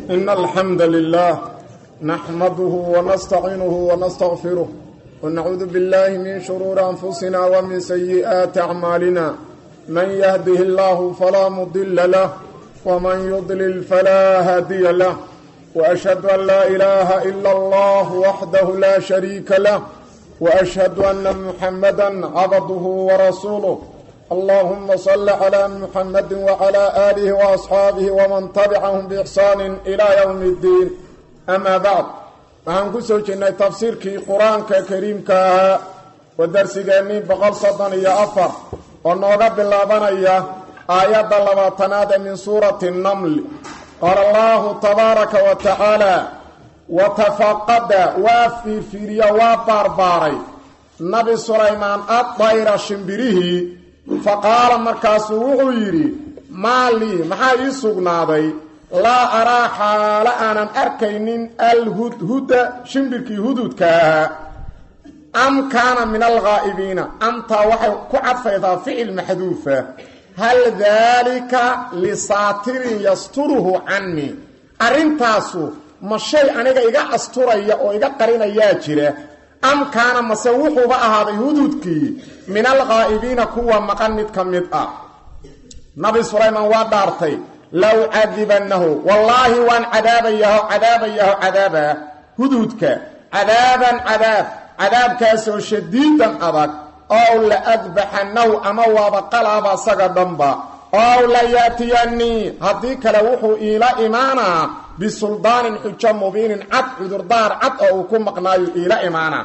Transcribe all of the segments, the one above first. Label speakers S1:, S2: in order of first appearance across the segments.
S1: إن الحمد لله نحمده ونستعينه ونستغفره ونعوذ بالله من شرور أنفسنا ومن سيئات أعمالنا من يهده الله فلا مضل له ومن يضلل فلا هادي له وأشهد أن لا إله إلا الله وحده لا شريك له وأشهد أن محمدا عبده ورسوله اللهم صل على محمد وعلى آله وأصحابه ومن تبعهم بإحسان إلى يوم الدين أما بعد waxaan ku soo jirnay tafsiirkii qur-aanka kariimka ahaa oo darsigeennii boqol soddon iyo afar oo nooga bilaabanaya aayadda labaatanaad ee min suurati namli qaala allahu tabaaraka wa tacaala watafaqada waa fiirfiiriya waa baarbaaray nabi sulaymaan addayra shimbirihii fa qaala markaasuu wuxuu yidhi maa lii maxaa ii sugnaaday laa araa xaalo aanan arkaynin alhudhuda shimbirkii hududka ahaa am kaana min alghaa'ibiina amtaa waxay ku cadfaydaa ficil maxduufa hal daalika lisaatirin yasturuhu cannii arrintaasu ma shay aniga iga asturaya oo iga qarinayaa jira am kaana mase wuxuuba ahaaday hududkii min alghaa'ibiina kuwa maqan mid ka mid ah nabi sulaymaan waa dhaartay low cadibannahu wallaahi waan cadaabayaho cadaabayaho cadaabaa hududka cadaaban cadaab cadaabkaasoo shadiidan adag ow la adbaxannahu ama waaba qalaaba asaga dhanba ow la yaatiyannii haddii kale wuxuu iila imaanaa bisuldaanin xujo mubiinin cad cudurdaar cad oo uu ku maqnaayo iila imaanaa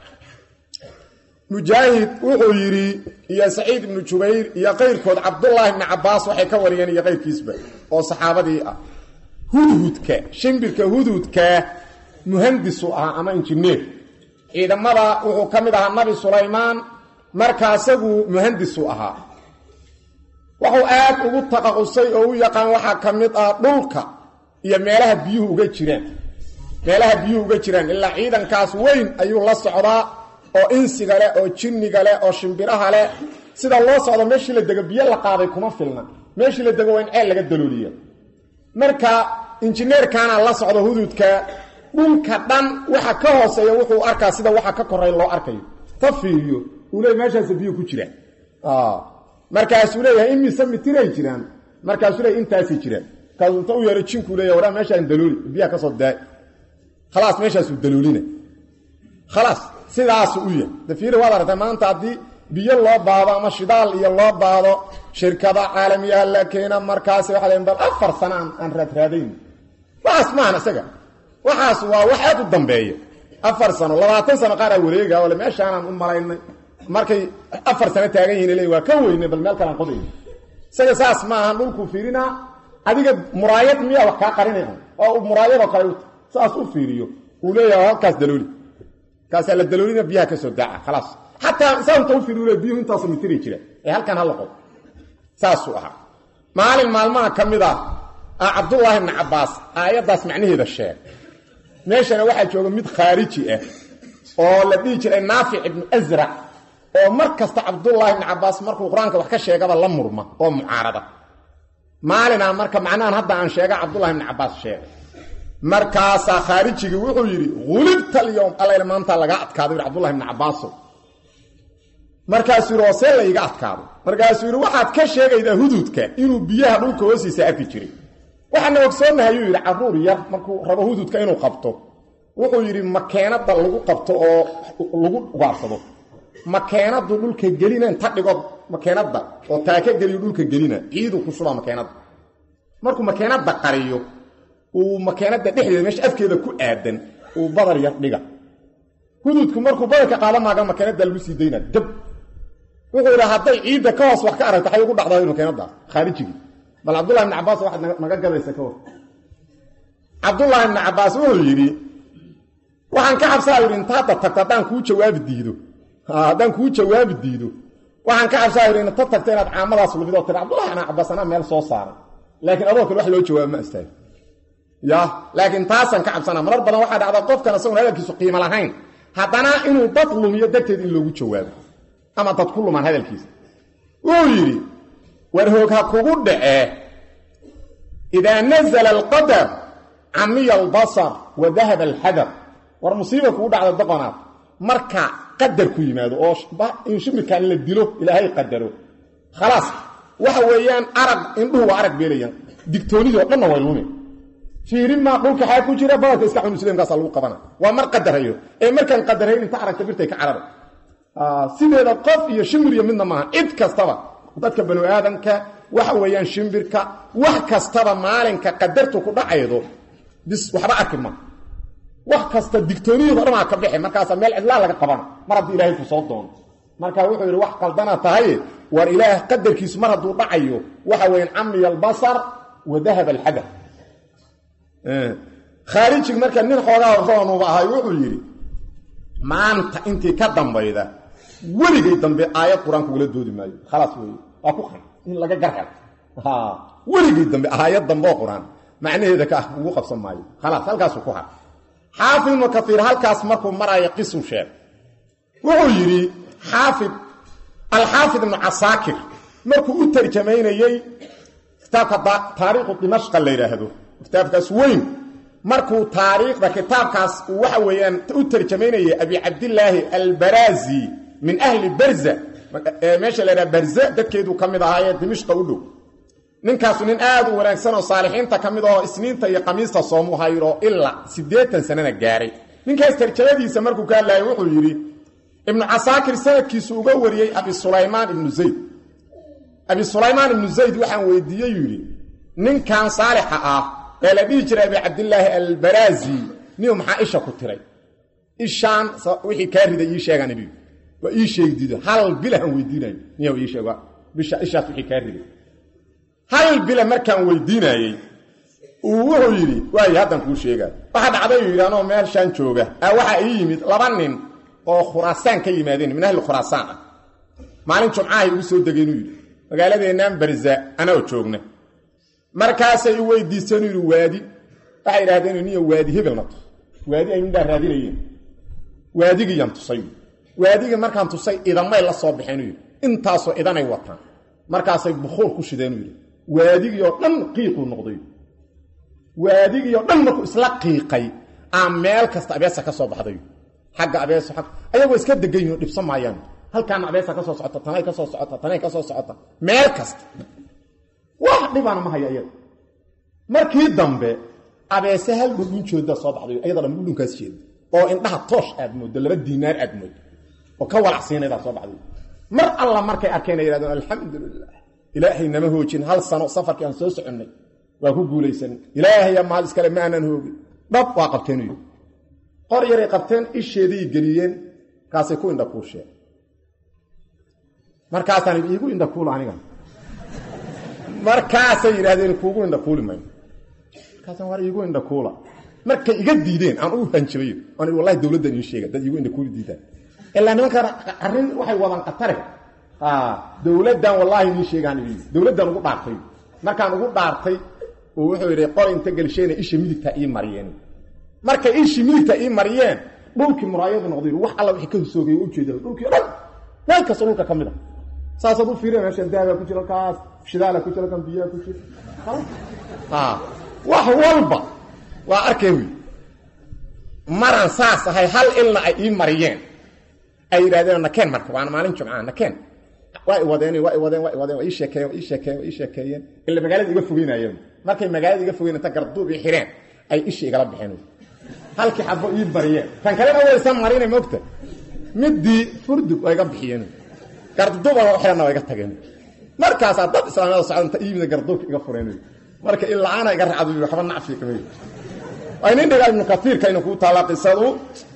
S1: mujaahid wuxuu yidhi iyo saciid ibnu jubayr iyo qayrkood cabdullaahi ibni cabbaas waxay ka wariyeen iyo qayrkiisba oo saxaabadii ah hudhudka shimbirka hudhudka muhandisu ahaa ama injineer ciidamada wuxuu ka mid ahaa nabi sulaymaan marka asagu muhandisu ahaa wuxuu aad ugu taqaqusay oo u yaqaan waxaa ka mid ah dhulka iyo meelaha biyuhu uga jiraan meelaha biyuhu uga jiraan ilaa ciidankaas weyn ayuu la socdaa oo insiga leh oo jinniga leh oo shimbiraha leh sida loo socdo meeshii la dego biyo la qaaday kuma filna meeshii la dego waa in ceel laga dalooliya marka injineerkaana la socdo hududka dhulka dhan waxa ka hooseeya wuxuu arkaa sida waxa ka koray loo arkayo ta fiiriyo uu leey meeshaas biyo ku jiraan markaasuu leeyahay imise mitiray jiraan markaasuu leeyahay intaasay jiraan markaasuu inta u yeero jinkuu leeyahay waraa meeshaan dalooli biyaha ka soo daay khalaas meeshaasuu daloolina khalaas sidaasu u yahay dafiiri waad aragtay maanta haddii biyo loo baado ama shidaal iyo loo baado shirkada caalamiyaha la keena markaasi waxa la bal afar sano aan aan raadraadayn waxaas maahan isaga waxaas waa wax aad u dambeeya afar sano labaatan sano qaar aa wareega ole meeshaanaan u malaynay markay afar sano taagan yihin le waa ka weynay bal meel kalaan qodayna isaga saas maahan dhulkuu fiirinaa adiga muraayad miyaa wax kaa qarinaya oo muraayadoo kale saas u fiiriyo uu leeyahay halkaas dalooli kaasaa la daloolina biyaha ka soo daaca khalaas xataa saa inta u fiiriyo biyuhu intaasu mitiri jira ee halkan hala qod saasuu ahaa maalin maalmaha ka mid ah ah cabdullaahi ibni cabbaas aayaddaas macnaheeda sheeg meeshana waxaa jooga mid khaariji ah oo la dhihi jiray naafic ibnu asrac oo mar kasta cabdullaahi ibni cabbaas markuu qur-aanka wax ka sheegaba la murma oo mucaarada maalinaa marka macnahan hadda aan sheega cabdullahi ibni cabbaas sheegay markaasaa khaarijigii wuxuu yidhi hulibta alyowm allayna maantaa lagaa adkaado yidhi cabdullahi ibni cabbaasow markaasuu yidhi oo see layga adkaado markaasuu yidhi waxaad ka sheegaydaa hududka inuu biyaha dhulka hoostiisa arki jiray waxaana ogsoonnahay ayuu yidhi carruur yar markuu rabo hududka inuu qabto wuxuu yidhi makeenadda lagu qabto oo lagu ugaarsado makeenadu dhulka gelina inta dhigood makeenadda oo taaka geliyo dhulka gelina ciiduu ku shubaa makeenadda markuu makeenadda qariyo uu makeenada dhexdeeda meesha afkeeda ku aadan uu badar yar dhiga hududku markuu badarka qaada maaga makeenada lagu sii dayna dab wuxuu yidhi hadday ciidda ka hoos wax ka aragto waxay ugu dhacdaa makeenadaas khaarijigii bal cabdullahi ibni cabbaas waxaad naga gadaysa ka war cabdullaahi ibni cabbaas wuxuu yidhi waxaan ka cabsaa yidhi inta hadda tagto haddaan kuu jawaabi diido haddaan kuu jawaabi diido waxaan ka cabsaa yidhi inta tagto inaad caamadaas lumidoo tiri cabdullahi ibni cabbaas anaa meel soo saaray laakiin adoo kale wax loo jawaabo ma astaago ya laakiin taasaan ka cabsanaa marar badan waxaa dhacda qofkan isagoon hadalkiisu qiimo lahayn haddana inuu dad lumiyo darteed in loogu jawaabo ama dad ku lumaan hadalkiisa wuu yidhi war hoog ha kugu dhacee idaa nazala alqadar camiya albasar wa dahaba alxadar war musiiba kugu dhacda doqonaad marka qadar ku yimaado oo in shimirkaan la dilo ilaahay qadaro khalaas waxa weeyaan arag indhuhu waa arag beelayaan digtoonidii oo dhanna way lumi fiirin maa dhulka xaa ku jira badanka iska xunusleemkaasa lagu qabana waa mar qadarayo ee markaan qadarayn inta aragta birtay ka carara sideeda qof iyo shimbir iyo midna maaha cid kastaba dadka banu aadamka waxa weeyaan shimbirka wax kastaba maalinka qadartu ku dhacaydo bis waxba arki ma wax kasta digtooniyadu dhamaa ka bixi markaasaa meel cidlaa laga qabana mar haddii ilaahay ku soo doono marka wuxuu yidhi wax qaldana tahay war ilaah qadarkiisu mar hadduu dhacayo waxa weeyaan camiya albasar wa dahaba alxadar khaarijig marka nin xoogaa roonuba ahay wuxuu yidhi maanta intii ka dambayda weligay dambe aayad qur-aanka ugala doodi maayo khalaas wey waa ku qan in laga garhel weligay dambe aayad dambe oo qur-aan macnaheeda ka ah ugu qabsan maayo khalaas halkaasuu ku har xaafid ibnu kaiir halkaas markuu maraayo qisu sheeg wuxuu yidhi xaafid alxaafid ibnu casaakir markuu u tarjamaynayey kitaabka taariikhu dimashqa la yidhaahdo kitaabkaas weyn markuu taariikhda kitaabkaas uu waxa weeyaan u tarjamaynayay abi cabdillaahi albaraazi min ahli barza meesha la yidhaha barza dadkeeduu ka mid ahaayee dimishqa u dhow ninkaasu nin aad u wanaagsan oo saalixiinta ka mid ahoo isniinta iyo kamiista soomu hayro ilaa siddeetan sanana gaaray ninkaas tarjamadiisa markuu ka hadlaayay wuxuu yidhi ibnu casaakir sanadkiisu uga wariyey abi sulaymaan ibnu zayd abi sulaymaan ibnu zayd waxaan weydiiyey yidhi ninkan saalixa ah ee la dhihi jiray abi cabdillaahi albaraazi niu maxaa isha ku tiray ishaan wixii kaa riday ii sheegaan ibi waa ii sheegi diido hal bilahan weydiinayo niya ii sheeg bisha ishaas wixii kaa riday hal bila markaan weydiinayey uu wuxuu yidhi waayo haddan kuu sheegaa waxa dhacday uu yidhi anoo meelshaan jooga a waxaa ii yimid laba nin oo khuraasaan ka yimaadeen min ahli khuraasaan ah maalin jumcahay ugu soo degeen uu yidhi magaaladeennaan barza anoo joogna markaasay i weydiisteen uu yidhi waadi waxay idhahdeen niyo waadi hebelna tus waadi ay midhaa raadinayeen waadigiyaan tusay waadigii markaan tusay idamay la soo baxeen uu yidhi intaasoo idanay wataan markaasay bukuur ku shideen uu yidhi waadigii oo dhan qiiquu noqday waadigii oo dhan markuu isla qiiqay aa meel kasta abeesa ka soo baxday xagga abeeso ag ayagoo iska degan yihin oo dhibsan maayaan halkaana abeesa ka soo socota tanay ka soo socota tanay ka soo socota meel kasta wax dhibana ma haya iyada markii dambe abeese hal dhudhun jooda soo baxday ayada dhan dhudhunkaas jeeda oo indhaha toosh aad mooddo laba diinaar aad mooddo oo ka walacsiinaydaa soo baxday mar alla markay arkeen ay yidhahdeen alxamdulilah ilaahay nama hoojin hal sano safarkii aan soo soconnay waa ku guulaysanay ilaahaya maal iskale ma aanan hoogin dhab waa qabteen uyi qor yaray qabteen isheeday geliyeen kaasay ku indhakuusheen markaasaan iigu indhakuula aniga markaasay yidhahdeen kuugu indhakuuli mayno markaasaan war iigu indhakuula markay iga diideen aan u hanjabay aan wallahi dowladdan ii sheega dad iigu indhakuuli diidaan ilaa nimankan arrin waxay wadaan qatare dowladdan wallaahi nii sheegaan ii dowladdan ugu dhaartay markaan ugu dhaartay oo wuxuu yidhi qor inta gelishayna isha midigta ii mariyeen markay ishii midigta ii mariyeen dhulkii muraayadu noqday wax alla wixii ka hosoogay u jeeda dhulkii dhan meel kasta dhulka ka mid a saasaad u fiiriya meeshan dahabaa ku jira kaas shidaala ku jira kan biyaa ku jira wax walba waa arkay wy maraan saas ahay hal ilna ay ii mariyeen ay yidhahdeen nakeen marka waana maalin jumcaa nakeen waa iwadeen waa iwadeen waa iwadeen waa ii sheekeeyeen waa ii sheekeeyeen waa ii sheekeeyeen ila magaalada iga fogeynayeen markay magaalada iga fogeyn inta garduub ii xireen ay isha igala bixeen halkii xabo ii bariyeen kan kalena waysan marinay mogta midii furdug waa iga bixiyeen garduubana u xiranna waa iga tageen markaasaa dad islaamada socdanta iimida garduubka iga fureen marka ilaana iga racdo waxba nacfi kamay ay nin dhigaa ibnu katiirka inuu kuu taala qisadu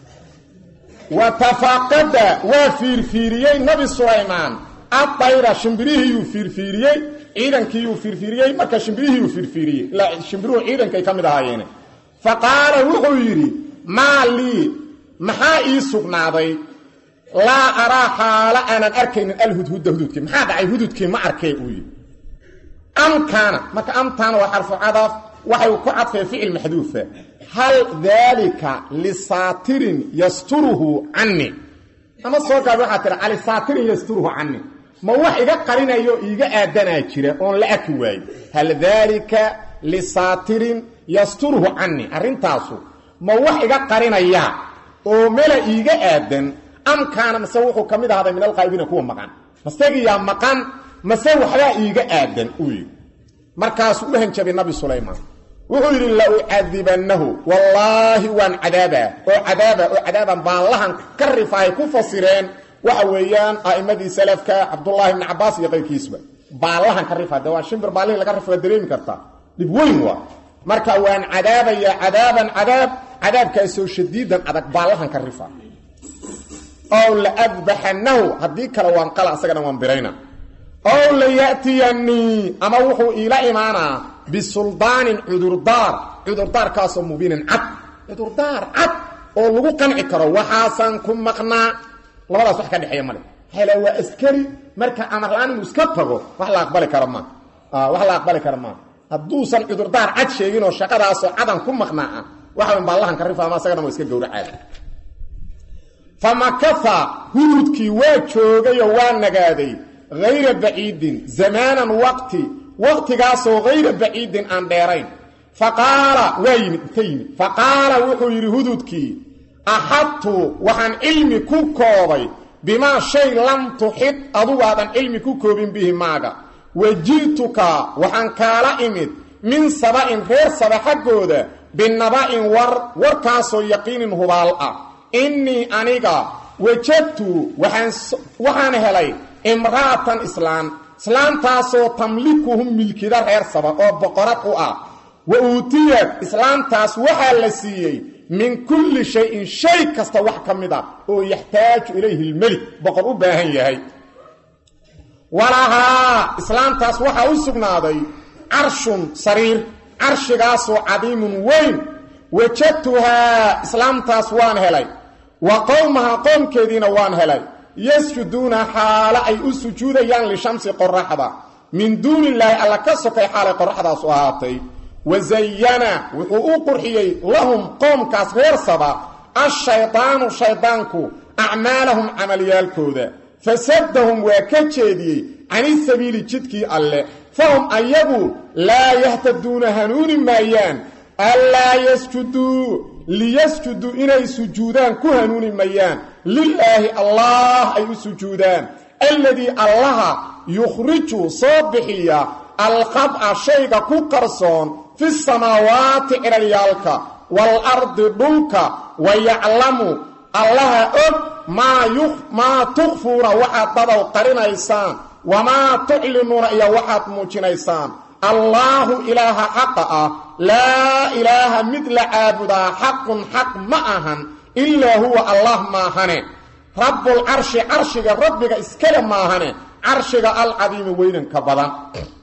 S1: watafaqada waa fiirfiiriyey nabi sulaymaan adayra shimbirihiiyuu fiirfiiriyey ciidankiiyuu fiirfiiriyey marka shimbirihiiyuu fiirfiiriyey ilaa shimbiruhu ciidankay ka mid ahaayeene fa qaala wuxuu yidhi maa lii maxaa ii sugnaaday laa araa xaalo aanan arkaynin alhudhuda hududkii maxaa dhacay hududkii ma arkee uu yidhi amkaana marka amtaana waa xarfu cadaf waxay ku cadfeen ficil maxduufa hal daalika lisaatirin yasturuhu canii ama soo gaab waxaa tira alisaatirin yasturuhu canii ma wax iga qarinayo iiga aadanaa jira oon la arki waayo hal daalika lisaatirin yasturhu canii arrintaasu ma wax iga qarinaya oo mela iiga aadan am kaana mase wuxuu ka mid ahaaday min alqaa'ibiina kuwa maqan masegiyaa maqan mase waxbaa iiga aadan uu yidhi markaasuu u hanjabay nabi sulaymaan wuxuu yidhi la ucadibannahu wallaahi waan cadaabaa oo cadaaba oo cadaaban baallahan ka rifahay ku fasireen waxa weeyaan a'immadii salafka cabdullaahi ibni cabbaas iyo qayrkiisba baallahan ka rifa de waa shimbir baallihii laga rifa waa dareemi kartaa dhib weyn waa marka waan cadaabayaa cadaaban cadaab cadaabkaasoo shadiidan adag baallahan ka rifa ow la adbaxannahu haddii kale waan qala asagana waan birayna ow la ya'tiyanii ama wuxuu iila imaanaa bisuldaanin cudurdaar cudurdaarkaasoo mubiinin cad cudurdaar cad oo lagu qanci karo waxaasaan ku maqnaa labadaas wax ka dhexeeya male hele waa askari marka amar la-aan inuu iska tago wax la aqbali kara maa wax la aqbali kara maa hadduusan cudurdaar cad sheegin oo shaqadaasoo cadan ku maqnaa ah waxawan baallahan ka rifa ama asagana waa iska gowracaada famakatha hududkii waa joogay oo waa nagaaday hayra baciidin zamaanan waqti waqtigaasoo hayra baciidin aan dheerayn faqaala waa yimid inta yimid faqaala wuxuu yidhi hududkii axadtu waxaan cilmi ku koobay bimaa shay lam tuxid adugu aadan cilmi ku koobin bihi maaga waji'tuka waxaan kaala imid min saba'in reer saba xaggooda binaba'in war warkaasoo yaqiinin hubaal ah innii aniga wajadtu waxaan helay imra'atan islaan islaantaasoo tamlikuhum milkida reer saba oo boqorad u ah wa uutiyad islaantaas waxaa la siiyey min kulli shayin shay kasta wax ka mid a oo yaxtaaju ilayhi lmelik boqor u baahan yahay walahaa islaantaas waxaa u sugnaaday carshun sariir carshigaasoo cadiimun weyn wajadtuhaa islaamtaas waan helay wa qowmaha qoomkeediina waan helay yasjuduuna xaalo ay u sujuudayaan lishamsi qoraxda min duuni illaahi alla ka sokay xaalay qoraxdaas u ahaatay wazayana wuxuu u qurxiyey lahum qoomkaas reer saba ashaydaanu shaydaanku acmaalahum camalyaalkooda fasadahum waa ka jeediyey canisabiili jidkii alle fahum ayagu laa yahtaduuna hanuuni maayaan anlaa yasjuduu liyasjuduu inay sujuudaan ku hanuuni mayaan lilaahi allah ay u sujuudaan alladii allaha yukhriju soo bixiya alqab'a shayga ku qarsoon fi samaawaati ciraryaalka waalardi dhulka wa yaclamu allaha og maa tukfuuna waxaad dadow qarinaysaan wamaa tuclinuuna iyo waxaad muujinaysaan allaahu ilaaha xaqa ah laa ilaaha mid la caabudaa xaqun xaq ma ahan ilaa huwa allah maahane rabbulcarshi carshiga rabbiga iskale maahane carshiga alcadiimi weynanka badan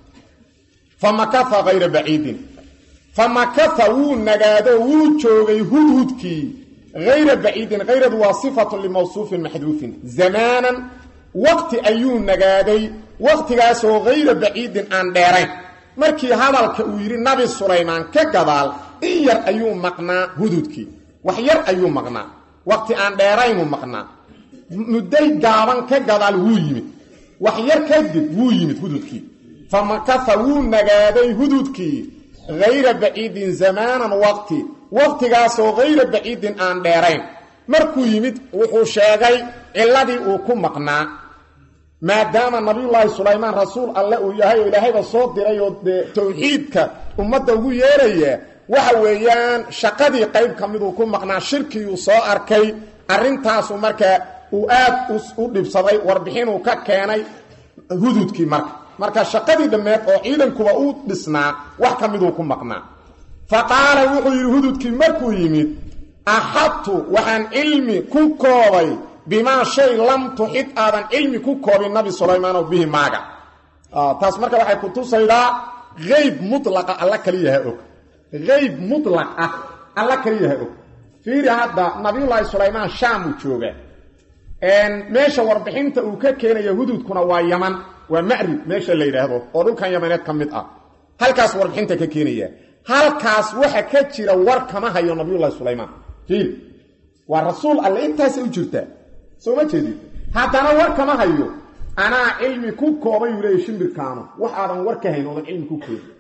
S1: famakaa hayra baciidin famakaa wuu nagaado wuu joogay hudhudkii hayra baciidin hayradu waa sifatu limawsuufin maxduufin zamaanan waqti ayuu nagaaday waqtigaasoo hayra baciidin aan dheerayn markii hadalka uu yidhi nabi sulaymaan ka gadaal in yar ayuu maqnaa hududkii wax yar ayuu maqnaa waqti aan dheeraynuu maqnaa mudday gaaban ka gadaal wuu yimid wax yar kadib wuu yimid hududkii famakaa wuu nagaaday hududkii hayra baciidin zamaanan waqti waqtigaasoo hayra baciidin aan dheerayn markuu yimid wuxuu sheegay ciladii uu ku maqnaa maadaama nabiyullaahi sulaymaan rasuul alle uu yahay oo ilaahayba soo diray oo dee tawxiidka ummadda ugu yeeraya waxa weeyaan shaqadii qayb ka miduu ku maqnaa shirkiyuu soo arkay arrintaasu markaa uu aad u dhibsaday warbixinuu ka keenay hududkii marka marka shaqadii dhammeed oo ciidankuba u dhisnaa wax ka miduu ku maqnaa fa qaala wuxuu yidhi hududkii markuu yimid axadtu waxaan cilmi ku koobay bimaa shay lam tuxid aadan cilmi ku koobin nabi sulaymaanoo bihi maaga taas marka waxay ku tusaydaa hayb mulaqa alla kaliyaha og hayb mulaq ah alla kaliyaha og fiiri hadda nabiyullaahi sulaymaan shaamuu jooga meesha warbixinta uu ka keenaya hududkuna waa yaman waa macrib meesha la yidhaahdo oo dhulkan yamaneed ka mid ah halkaas warbixinta ka keenaya halkaas waxa ka jira war kama hayo nabiyullahi sulaymaan fiiri waa rasuul alle intaasay u jirtaa soo ma jeedid haddana war kama hayo anaa cilmi ku koobay uu leeyay shimbirkaanu wax aadan war ka hayn oodan cilmi ku koobin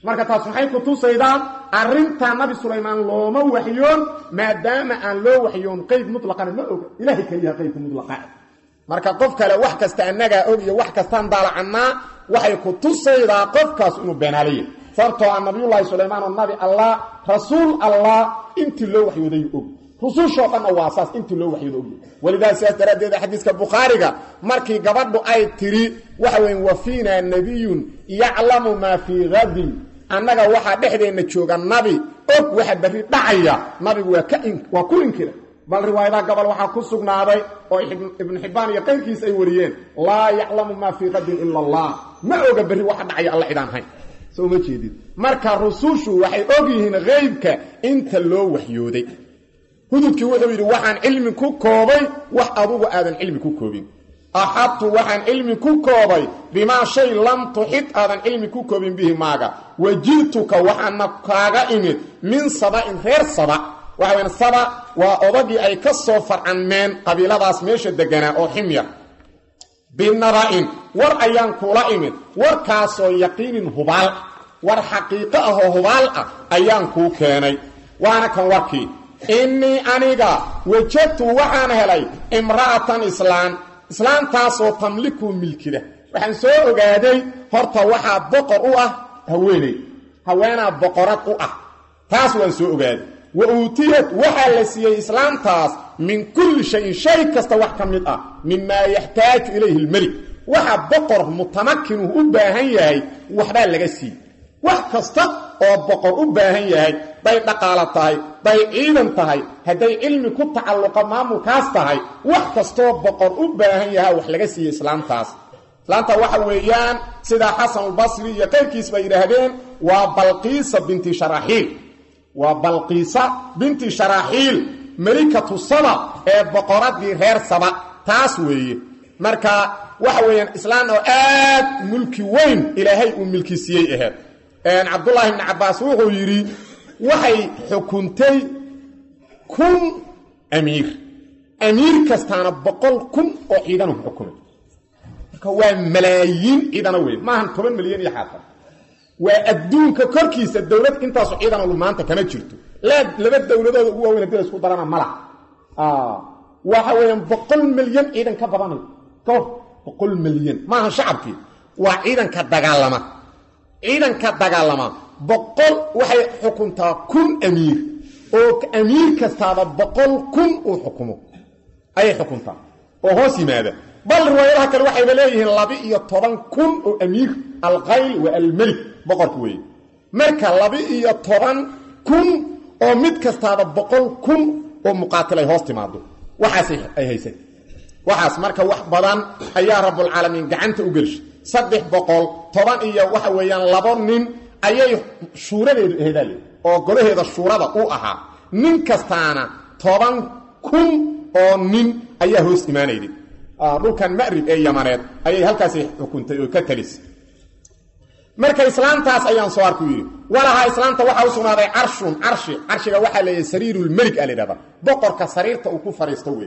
S1: marka taas maxay ku tusaydaa arrintaa nabi sulaymaan looma waxyoon maadaama aan loo waxyoon qeyb mutlaqana ma oga ilaahay keliyaha qeybka mutlaqa marka qof kale wax kasta annagaa og iyo wax kastaan daalacannaa waxay ku tusaydaa qofkaas inuu beenaalaye sababtoo ah nabiyullaahi sulaymaan oo nabi allah rasuul allah intii loo waxyooday og rusushoo dhanna waa saas intii loo waxyooda ogya walidaa sidaas daraaddeed xadiiska bukhaariga markii gabadhu ay tidhi waxa weyn wa fiinaa nebiyun yaclamu maa fii hadin annaga waxaa dhexdeenna jooga nabi og waxa berri dhacaya nabigu waa ku inkira bal riwaayadaha gobol waxaa ku sugnaaday oo ibnu xibbaan iyo qayrkiis ay wariyeen laa yaclamu maa fii qadin ila allah ma oga berri waxa dhacaya alla cidaan hayn soo ma jeedid marka rusushu waxay og yihiin qeybka inta loo waxyooday hududkii wuxuu yidhi waxaan cilmi ku koobay wax adugu aadan cilmi ku koobin axadtu waxaan cilmi ku koobay bimaa shay lam tuxid aadan cilmi ku koobin bihi maaga wajidtuka waxaana kaaga imid min saba'in reer saba waxa weyn saba waa odagii ay ka soo farcanmeen qabiiladaas meesha deganaa oo ximyar binaba'in war ayaan kula imid warkaasoo yaqiinin hubaal war xaqiiqo ah oo hubaal ah ayaan kuu keenay waana kan warkii innii aniga wajadtu waxaan helay imra'atan islaan islaantaasoo tamliku milkida waxaan soo ogaaday horta waxaa boqor u ah haweeney haweenaa boqorad u ah taas waan ssoo ogaaday wa uutiyad waxaa la siiyey islaamtaas min kulli shayin shay kasta wax ka mid ah mimaa yaxtaaju ilayhi lmelik waxa boqor mutamakinuhu u baahan yahay waxbaa laga siiyey wax kasta oo boqor u baahan yahay day dhaqaalo tahay day ciidan tahay hadday cilmi ku tacalluqa maamulkaas tahay wax kastoo boqor u baahan yahay wax laga siiyey islaamtaas islaamta waxa weeyaan sidaa xasanulbasri iyo qayrkiis bay yidhaahdeen waa balqiisa binti sharaaxiil waa balqiisa binti sharaaxiil melikatu saba ee boqoradii reer saba taas weeye marka waxa weeyaan islaan oo aad mulki weyn ilaahay uu milki siiyey aheed cabdullaahi ibni cabbaas wuxuu yidhi waxay xukuntay kun amiir amiir kastaana boqol kun oo ciidanu xukumay marka waa malaayiin ciidana weyn maahan toban milyan iyo xaafar waa adduunka korkiisa dowlad intaasu ciidanalu maanta kama jirto laa laba dowladooda ugu waaweyn hadii la isku darana mala waxa weeyaan boqol milyan ciidan ka badanay kor boqol milyan maaha shacabkii waa ciidanka dagaalama ciidanka dagaalama boqol waxay xukuntaa kun amiir oo amiir kastaaba boqol kun uu xukumo ayay xukuntaa oo hoos yimaada bal riwaayadaha kale waxayba leeyihiin laba-iyo toban kun oo amiir alkhayl wa almelik boqorka weeye marka laba-iyo toban kun oo mid kastaaba boqol kun oo muqaatil ay hoos timaado waxaas ay haysay waxaas marka wax badan ayaa rabbulcaalamiin gacanta u gelshay saddex boqol toban iyo waxa weeyaan labo nin ayay shuuradeedu aheedaale oo golaheeda shuurada u ahaa nin kastaana toban kun oo nin ayaa hoos imaanayday dhulkan ma'rib ee yamaneed ayay halkaasi xukuntay oo ka talisay marka islaamtaas ayaan soo arku yidhi walahaa islaamta waxaa u sugnaaday carshun carshi carshiga waxaa leeyahay sariirulmelik a layidhahda boqorka sariirta uu ku fadhiisto wey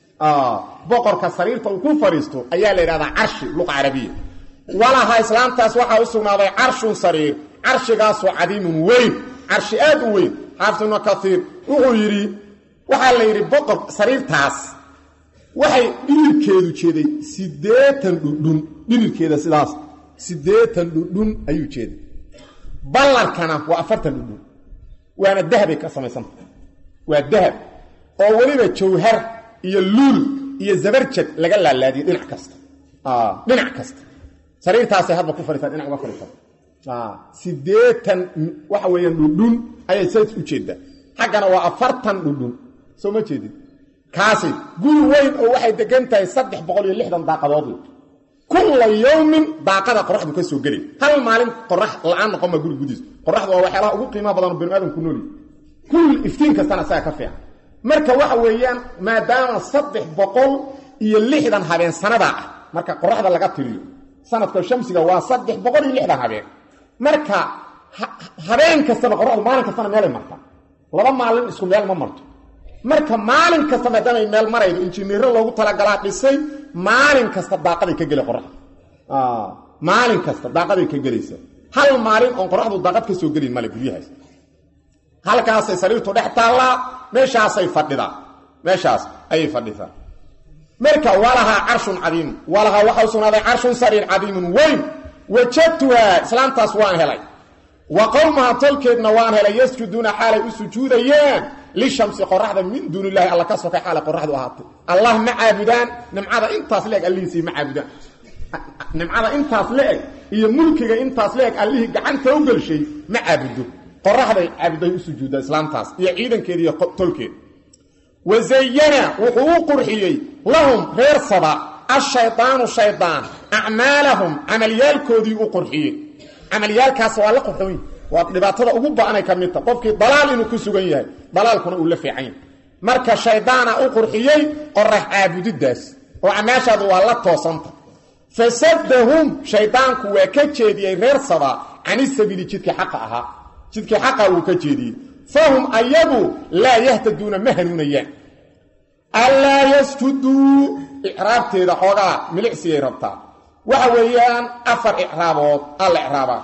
S1: boqorka sariirta uu ku fadhiisto ayaa la yidhahdaa carshi luqa carabiya walahaa islaamtaas waxaa u sugnaaday carshun sariir carshigaasoo cadiimun weyn carshi aad u weyn xaafid ibnu kaiir wuxuu yidhi waxaa la yidhi boqor sariirtaas waxay dhirirkeedu jeeday siddeetan dhudhun dhirirkeeda sidaas siddeetan dhudhun ayuu jeeday ballarkana waa afartan dhudhun waana dahabay ka samaysanta waa dahab oo weliba jawhar iyo luul iyo zabarjad laga laalaadiyey dhinac kasta dhinac kasta sariirtaasay hadba ku fadhiisaan dhinac uga fadhiisaan siddeetan waxa weeyaan dhudhun ayay says u jeeddaa xaggana waa afartan dhudhun soo ma jeedin kaasi guri weyn oo waxay degan tahay saddex boqol iyo lixdan daaqadood kulla yowmin daaqada qoraxdu ka soo gelay hal maalin qorax la-aan noqon ma guri gudiis qoraxdu waa waxyaalaha ugu qiimaha badan oo binu aadamku nooli kull iftiin kastana isaga ka fiican marka waxa weeyaan maadaama saddex boqol iyo lixdan habeen sanadaa ah marka qoraxda laga tiriyo sanadka shamsiga waa saddex boqol iyo lixdan habeen marka habeen kastaba qoraxdu maalin kastana meelay martaa laba maalin isku meel ma marto marka maalin kasta maadaamay meel maraydo injineero loogu talagalaa dhisay maalin kasta daaqaday ka gela qoraxda maalin kasta daaqaday ka gelaysa hal maalin oon qoraxdu daaqad ka soo gelin male guryahaas halkaasay sariirtu dhex taallaa meeshaasay fadhidaa meeshaas ayay fadhisaa marka walahaa carshun cadiimun walahaa waxa u sugnaaday carshun sariir cadiimun weyn wajadtuhaa islaamtaas waan helay wa qowmaha tolkeedna waan helay yasjuduuna xaalay u sujuudayaan lishamsi qoraxda min duuni illahi alla ka sokay xaalay qoraxdu ahaatay allah ma caabudaan nimcada intaas le-eg allihiisii ma caabudaan nimcada intaas le-eg iyo mulkiga intaas le-eg allihii gacanta u gelshay ma caabudo qoraxday caabuday u sujuudda islaamtaas iyo ciidankeeda iyo tolkeed wazayana wuxuu u qurxiyey lahum reer saba ashaydaanu shaydaan acmaalahum camalyaalkoodii u qurxiyey camalyaalkaas waa la qurxoon waa dhibaatada ugu ba-anay ka midta qofkii dalaal inuu ku sugan yahay dalaalkuna uu la fiican yahay marka shaydaana u qurxiyey qorax caabudidaas oo camaashaadu waa la toosanta fasadahum shaydaanku waa ka jeediyey reer saba canisabiili jidkii xaqa ahaa jidkii xaqa wuu ka jeediyey fahum ayagu laa yahtaduuna ma hanuunayaan allaa yasjuduu icraabteeda xoogaa milicsiyay rabtaa waxa weeyaan afar icraabood alla icraabaa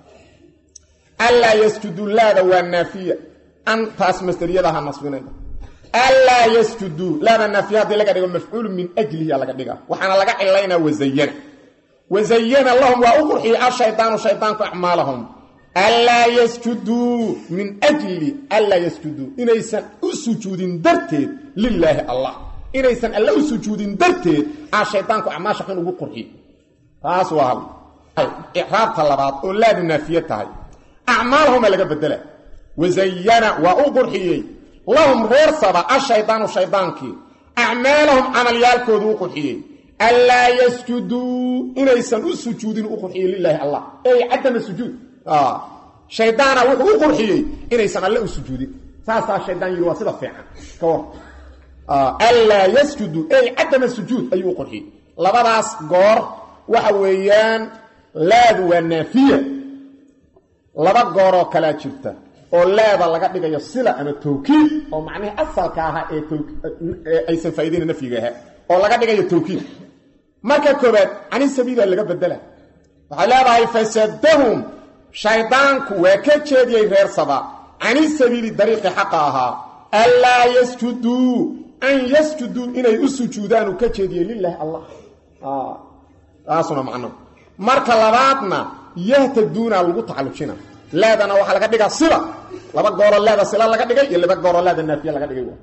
S1: allaa yasjuduu laada waa naafiya antaas masderiyadaha nasbinayda allaa yasjuduu laada naafiya haddii laga dhigo mafcuulu min ajlihi laga dhiga waxaana laga cilaynaa wazayana wazayana lahum waa u qurxiyey ashaydaanu shaydaanku acmaalahum allaa yasjuduu min ajli allaa yasjuduu inaysan u sujuudin darteed lilaahi allah inaysan alla u sujuudin darteed aa shaydaanku acmaasha xun ugu qurxiy taas waa hal icraabta labaad oo laadu naafiye tahay acmaalahuma laga bedela wazayana waa u qurxiyey lahum reer saba ashaydaanu shaydaankii acmaalahum camalyaalkoodu u qurxiyey allaa yasjuduu inaysan u sujuudin u qurxiyey lilaahi allah ey cadama sujuud shaydaana wuxuu u qurxiyey inaysan alle u sujuudin saasaa shaydaan yidhi waa sida fiican ka war allaa yasjudu ey cadama sujuud ayuu u qurxiyey labadaas goor waxa weeyaan laadu waa naafiya laba gooroo kalaa jirta oo laada laga dhigayo sila ama tawkiid oo macnihii asalka ahaa ee aysan faa'iidayna nafyiga ahaa oo laga dhigayo tawkiid marka koobaad cani sabiila laga bedela waxay leedahay fasadahum shaydaanku waa ka jeediyey reer saba cani sabiili dariiqi xaqa ahaa allaa yasjuduu an yasjuduu inay u sujuudaanu ka jeediyey lilaahi allah taasuna macno marka labaadna yahtaduuna lagu tacallujina laadana waxaa laga dhigaa sila laba gooroo laada sila laga dhigay iyo laba gooroo laada naafiya laga dhigay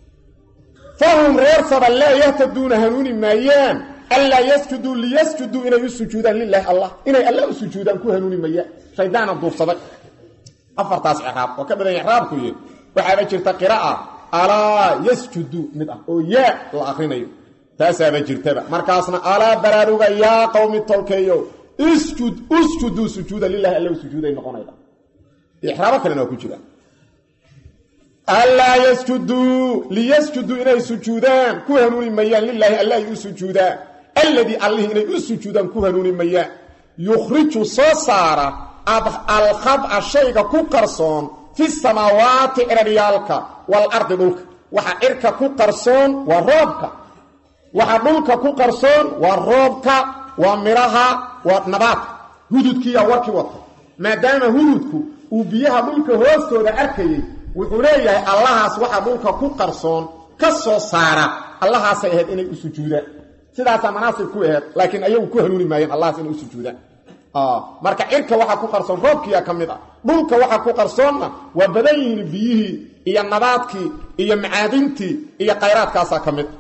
S1: fahum reer saba laa yahtaduuna hanuuni maayaan allaa yasjuduu liyasjuduu inay u sujuudaan lilaahi allah inay alla u sujuudaan ku hanuuni mayaan shaydaana duufsaday afartaas icraab oo ka badan icraabku yii waxaaba jirta qira'a alaa yasjuduu mid ah oo yaa la akrinayo taasaaba jirtaba markaasna alaa baraaruga yaa qowmi tolkeeyo isjud usjuduu sujuuda lilahi alla u sujuuday noqonayda icraabo kalena waa ku jira allaa yasjuduu liyasjuduu inay sujuudaan ku hanuuni mayaan lilaahi alla ay u sujuudaan alladii allihii inay u sujuudaan ku hanuuni mayaan yukhriju soo saara alkhaba shayga ku qarsoon fi samaawaati ciraryaalka waalardi dhulka waxa cirka ku qarsoon waa roobka waxa dhulka ku qarsoon waa roobka waa midhaha waa nabaadka hududkiiyaa warkii wata maadaama hududku uu biyaha dhulka hoostooda arkayey wuxuu leeyahay allahaas waxa dhulka ku qarsoon ka soo saara allahaasay ahayd inay u sujuudaan sidaasaa manaasib ku aheyd laakiin ayagu ku hanuuni maayeen allahaas inay u sujuudaan marka cirka waxaa ku qarsoon roobkiiyaa ka mid ah dhulka waxaa ku qarsoonna waa badan yihiin biyihii iyo nabaadkii iyo macaadintii iyo khayraadkaasaa ka mid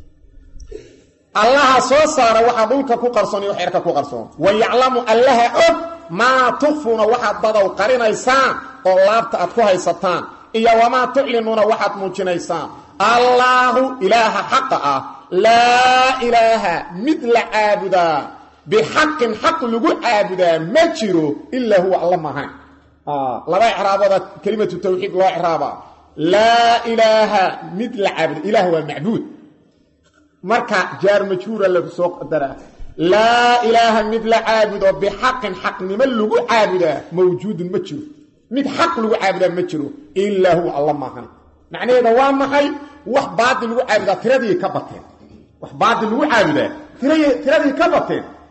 S1: allaha soo saara waxaa dhulka ku qarsoon iyo wax cirka ku qarsoon wa yaclamu allaha og maa tukfuuna waxaad dadow qarinaysaan oo laabta aad ku haysataan iyo wamaa tuclinuuna waxaad muujinaysaan allaahu ilaaha xaqa ah laa ilaaha mid la caabudaa bixaqin xaq lagu caabudaa ma jiro ilaa huwa alla maahayn laba icraabooda kelimatu tawxiid loo icraaba laa ilaaha mid la caabuda ilaah waa macbuud marka jaar majhuura lagu soo qadaraa laa ilaaha mid la caabudo bixaqin xaqnimo lagu caabudaa mawjuudun ma jiro mid xaq lagu caabudaa ma jiro ilaa huwa alla maahayn macnaheeda waa maxay wax baadil lagu caabudaa tiradii ka bateen wax baadil lagu caabudaa tiradii ka bateen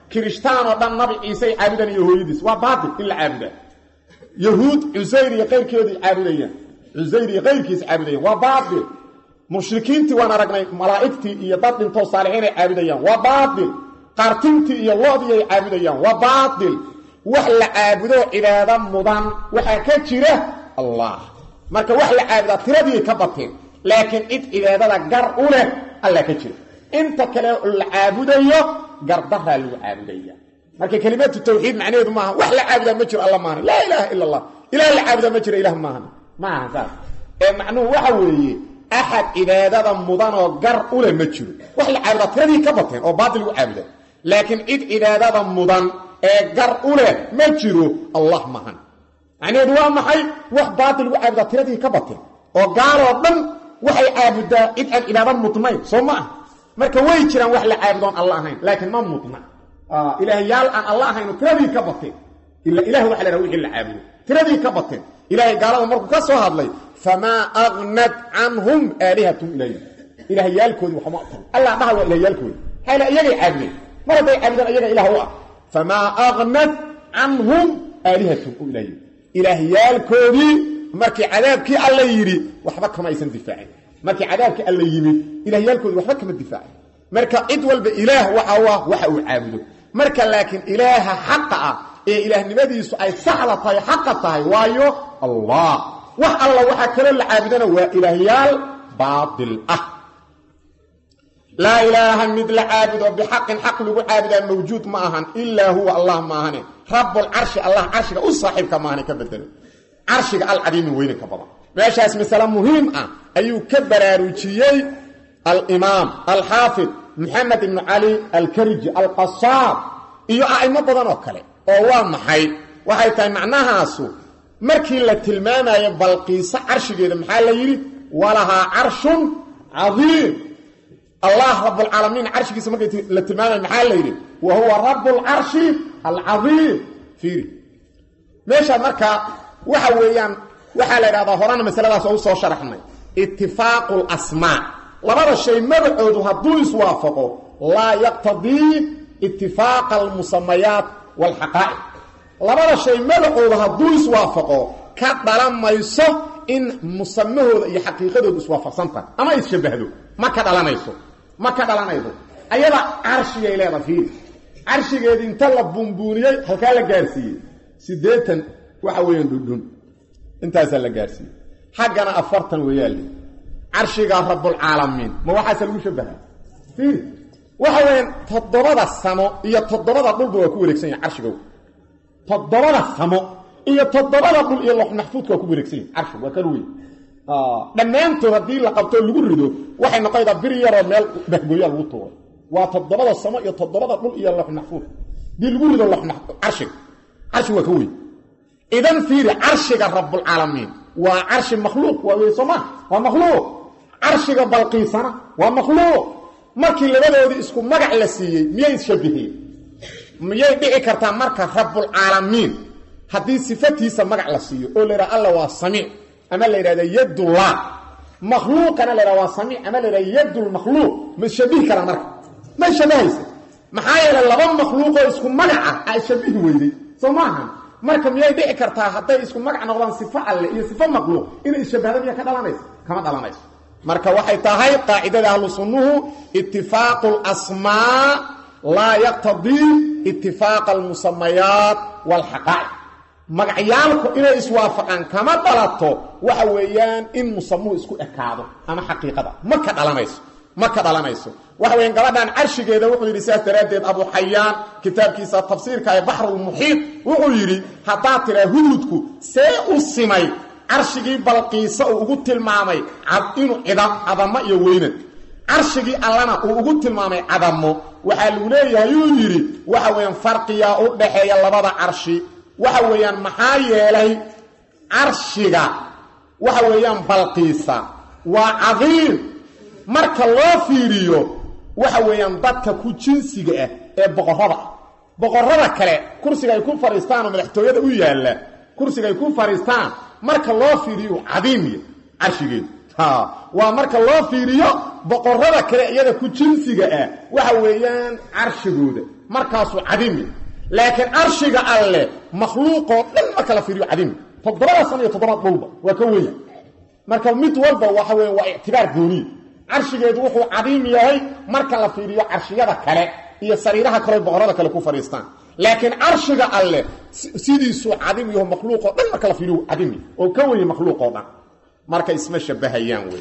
S1: kirishtaan oo dhan nabi ciisey caabudan iyo hooyadiis waa baatil in la caabudaa yahuud cusayr iyo qayrkeedii caabudayaan cusayr iyo qayrkiis caabudayaan waa baatil mushrikiintii waan aragnay malaa'igtii iyo dad dhintoo saalixiinay caabudayaan waa baatil qaartintii iyo loodii ay caabudayaan waa baatil wax la caabudo cibaado mudan waxaa ka jira allah marka wax la caabudaa tiradii ka bateen laakiin cid cibaadada gar u leh alla ka jira inta kale la caabudayo gardaraa lagu caabudaya marka kelimatu tawxiid macnaheedu maaha wax la caabudaa ma jiro alla maahan laa ilaaha ila allah ilah la caabudaa ma jiro ilah maahan maaha saas ee macnuhu waxa weeye axad cibaadada mudanoo gar u leh ma jiro wax la caabudaa tiradii ka bateen oo baatil lagu caabuda laakiin cid cibaadada mudan ee gar u leh ma jiro allah maahan macnaheedu waa maxay wax baatil lagu caabudaa tiradii ka bateen oo gaaloo dhan waxay caabudaa cid aan cibaado mudnayn soo ma ah marka way jiraan wax la caabudoon alla ahayn laakiin ma mudna ilaahyaal aan alla ahayn tiradii ka bateen ila ilah waxa la dhaha wixii la caabudo tiradii ka bateen ilaahay gaalada markuu ka soo hadlay famaa agnad canhum aalihatum ilayhi ilaahyaalkoodii waxma tarin allah dhaha waa ilahyaalkoodi xayla iyagay caabudeen mar hadday caabudaan iyaga ilaah u ah famaa agnad canhum aalihatum u ilayhi ilaahyaalkoodii markii cadaabkii alla yidhi waxba kama aysan difaacin markii cadaabkii alla yimid ilaahyaalkoodii waxba kama difaacin marka cid walba ilaah waxa u ah waxa uu caabudo marka laakiin ilaaha xaqa ah ee ilaahnimadiisu ay saxda tahay xaqa tahay waayo allah wax alla waxaa kaloo la caabudana waa ilaahyaal baatil ah laa ilaaha mid la caabudo bixaqin xaq lagu caabudaa mawjuud ma ahan ilaa huwa allah maahane rabbulcarshi allah carshiga u saaxiibka maahane ka bedelo carshiga alcadiimi weyne ka badan meeshaas masale muhiim ah ayuu ka baraarujiyey alimaam alxaafid maxamed ibnu cali alkariji alqasaab iyo a'imo badan oo kale oo waa maxay waxay tahay macnahaasu markii la tilmaamayo balqiiso carshigeeda maxaa la yidhi walahaa carshun cadiim allah rabbulcaalamiin carshigiisa markii la tilmaamayo maxaa la yidhi wa huwa rabbulcarshi alcadiim fiiri meesha markaa waxa weeyaan waxaa la idhahdaa horana masaladaas oo u soo sharaxnay itifaaqu lasmaa labada shay magacoodu hadduu iswaafaqo laa yaqtadii itifaaqa almusamayaat waalxaqaa'iq labada shay magacoodu hadduu iswaafaqo ka dhalan mayso in musamahooda iyo xaqiiqadoodu iswaafaqsan tahay ama isshabahdo ma ka dhalanayso ma ka dhalanayso ayada carshigay leeda fiiri carshigeedi inta la buunbuuniyey halkaa la gaarsiiyey siddeetan waxa weeyaan dhundhun intaasaa la gaarsiiyey xaggana afartan weeyaale carshiga rabbulcaalamiin ma waxaase lagu shabaha fiiri waxa weeyaan toddobada samo iyo toddobada dhulba waa ku wareegsan yahay carshigow toddobada samo iyo toddobada dhul iyo lox maxfuudka waa ku wareegsan yahay carshigu waa kan weyn dhammaantood haddii la qabtoo lagu rido waxay noqonaydaa bir yaroo meel bahgooyaa lagu tuuray waa toddobada samo iyo toddobada dhul iyo lox maxfuud haddii lagu rido lox carshiga carshigu waa ka weyn idan fiiri carshiga rabbulcaalamiin waa carshi makhluuq waa wey sooma waa makhluuq carshiga balqiisana waa makhluuq markii labadoodii isku magac la siiyey miyay isshabiheen miyay dhici kartaa marka rabbulcaalamiin haddii sifatiisa magac la siiyo oo la yidhaha alla waa samiic ama la yidhahda yadullah makhluuqana la yidhaha waa samiic ama la yidhahda yadulmakhluuq ma ishabihi karaa marka ma ishabahaysa maxaa yeelay laba makhluuqoo isku magaca a ishabihi weyday soo maaha marka miyay dhici kartaa hadday isku magac noqdaan sifo alle iyo sifo makhluuq inay ishabahda miya ka dhalanayso kama dhalanayso marka waxay tahay qaacidada ahlu sunnuhu itifaaqu lasmaa laa yaqtadii itifaaqa almusamayaat waalxaqaa'iq magacyaalku inay iswaafaqaan kama dhalato waxa weeyaan in musamuhu isku ekaado ama xaqiiqada ma ka dhalanayso ma ka dhalanayso waxa weyan gabadhan carshigeeda wuxuu yidhi sidaas daraaddeed abu xayaan kitaabkiisa tafsiirka ee baxrulmuxiid wuxuu yidhi haddaad tiraa hududku see u simay carshigii balqiisa uu ugu tilmaamay inuu cadamo iyo weynad carshigii allana uu ugu tilmaamay cadamo waxaa lagu leeyahay uu yidhi waxa weeyaan farqiyaa u dhaxeeya labada carshi waxa weeyaan maxaa yeelay carshiga waxa weeyaan balqiisa waa cadiim marka loo fiiriyo waxa weeyaan dadka ku jinsiga ah ee boqorrada ah boqorrada kale kursiga ay ku fadhiistaan oo madaxtooyada u yaalla kursiga ay ku fadhiistaan marka loo fiiriyo cadiimiya carshigeedu waa marka loo fiiriyo boqorada kale iyada ku jinsiga ah waxa weeyaan carshigooda markaasuu cadimi laakiin carshiga alleh makhluuqoo dhan marka la fiiriyo cadimi toddobada san iyo toddobaad dhulba waa ka weya marka mid walba waxa weya waa ictibaar gooniye carshigeedu wuxuu cadiim yahay marka la fiiriyo carshiyada kale iyo sariiraha kaleo boqorada kale ku fadhiistaan laakiin carshiga alleh sidiisuu cadim yaho makhluuqoo dhan marka la fiiriyo cadimi oo ka weye makhluuqoo dhan marka isma shabahayaan wey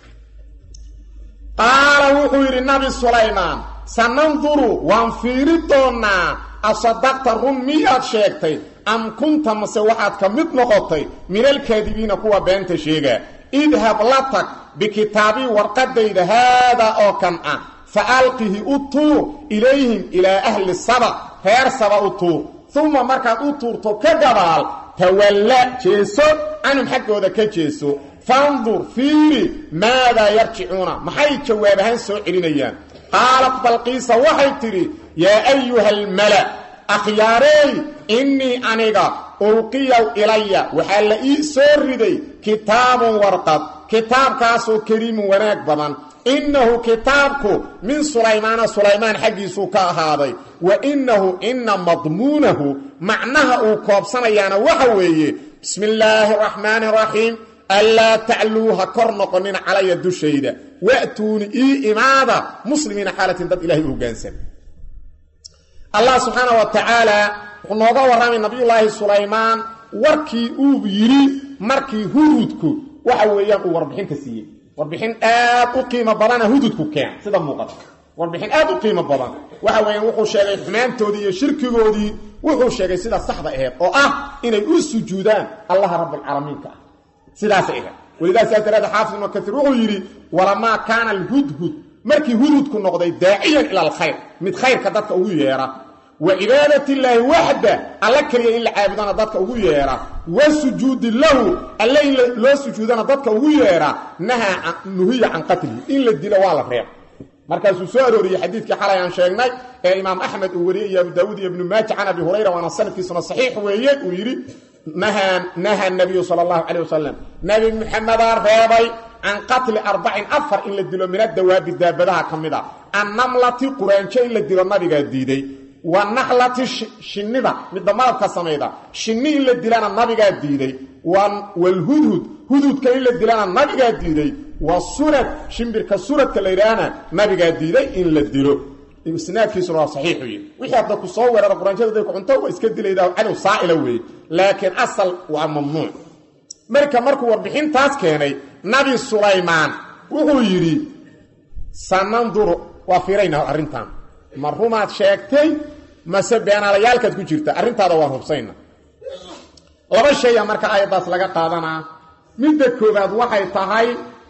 S1: qaala wuxuu yidhi nabi sulaymaan sananduru waan fiiri doonnaa asadaqta run miyaad sheegtay am kunta mase waxaad ka mid noqotay min alkaadibiina kuwa beenta sheegaa idhab la tag bikitaabii warqadayda haadaa oo kan ah fa alqihi u tuur ilayhim ilaa ahli saba reer saba u tuur uma markaad u tuurto ka gabaal tawalla jeeso canhum xaggooda ka jeeso fandur fiiri maadaa yarjicuuna maxay jawaab ahaan soo celinayaan qaalat balqiisa waxay tidhi yaa ayuha almala akhyaarey innii aniga ulqiyaw ilaya waxaa la ii soo riday kitaabun warqad kitaabkaasoo kariimun wanaag badan innahu kitaabku min sulaymaana sulaymaan xaggiisuu ka ahaaday wa innahu ina madmuunahu macnaha uu koobsanayaana waxa weeye bismi illaahi araxmaani araxiim anlaa tacluu ha kor noqonina calaya dushayda wa'tuuni ii imaada muslimiina xaalatin dad ilahay u hoggaansan allah subxaana wa tacaala wuxuu nooga warramay nabiyullaahi sulaymaan warkii uu yidhi markii hududku waxa weeyaan uu warbixin ka siiyey warbixin aad u qiimo badana hududku keen sida muuqata warbixin aad u qiimo badan waxa weeyaan wuxuu sheegay xumaantoodii iyo shirkigoodii wuxuu sheegay sida saxda aheed oo ah inay u sujuudaan allaha rabbilcaalamiinka ah sidaasay ahayd welidaas saas daraadee xaafid ibnu kaiir wuxuu yidhi walamaa kaana alhudhud markii hududku noqday daaciyan ila alkhayr mid khayrka dadka ugu yeera wa cibaadat illaahi waxda alla keliya in la caabudana dadka ugu yeera wa sujuudi lahu alle in loo sujuudana dadka ugu yeera nahaa nuhiya can qatlihi in la dilo waa la reeb markaasuu soo arooriyey xadiidkii xalay aan sheegnay ee imaam axmed uu wariyey iyo abu daawuud iyo ibnu maaja can abi hurayra waana sanadkiisuna saxiix weeye uu yidhi naha nabiyu sal allahu calay wasalam nebi muxamedaa reebay can qatli arbacin afar in la dilo min adawaabi daabadaha ka mid a annamlati quraanjo in la dilo nabigaa diiday wa naxlati shinnida midda malabka samayda shinni in la dilana nabigaa diiday walhudhud hududka in la dilana nabigaa diiday wa surad shimbirka suradka la yidhaahna nabigaa diiday in la dilo isnaadkiisuna waa saxiixu yihi wixii hadda ku soo weerara quraanjada day ku cunto waa iska dilaydaa cadow saa'ila weeye laakiin asal waa mamnuuc marka markuu warbixintaas keenay nabi sulaymaan wuxuu yidhi sananduru waa fiiraynaa arrintan ma rumaad sheegtay mase beenaalayaalkaad ku jirta arrintaada waan hubsayna laba shaya marka aayaddaas laga qaadanaa midda koobaad waxay tahay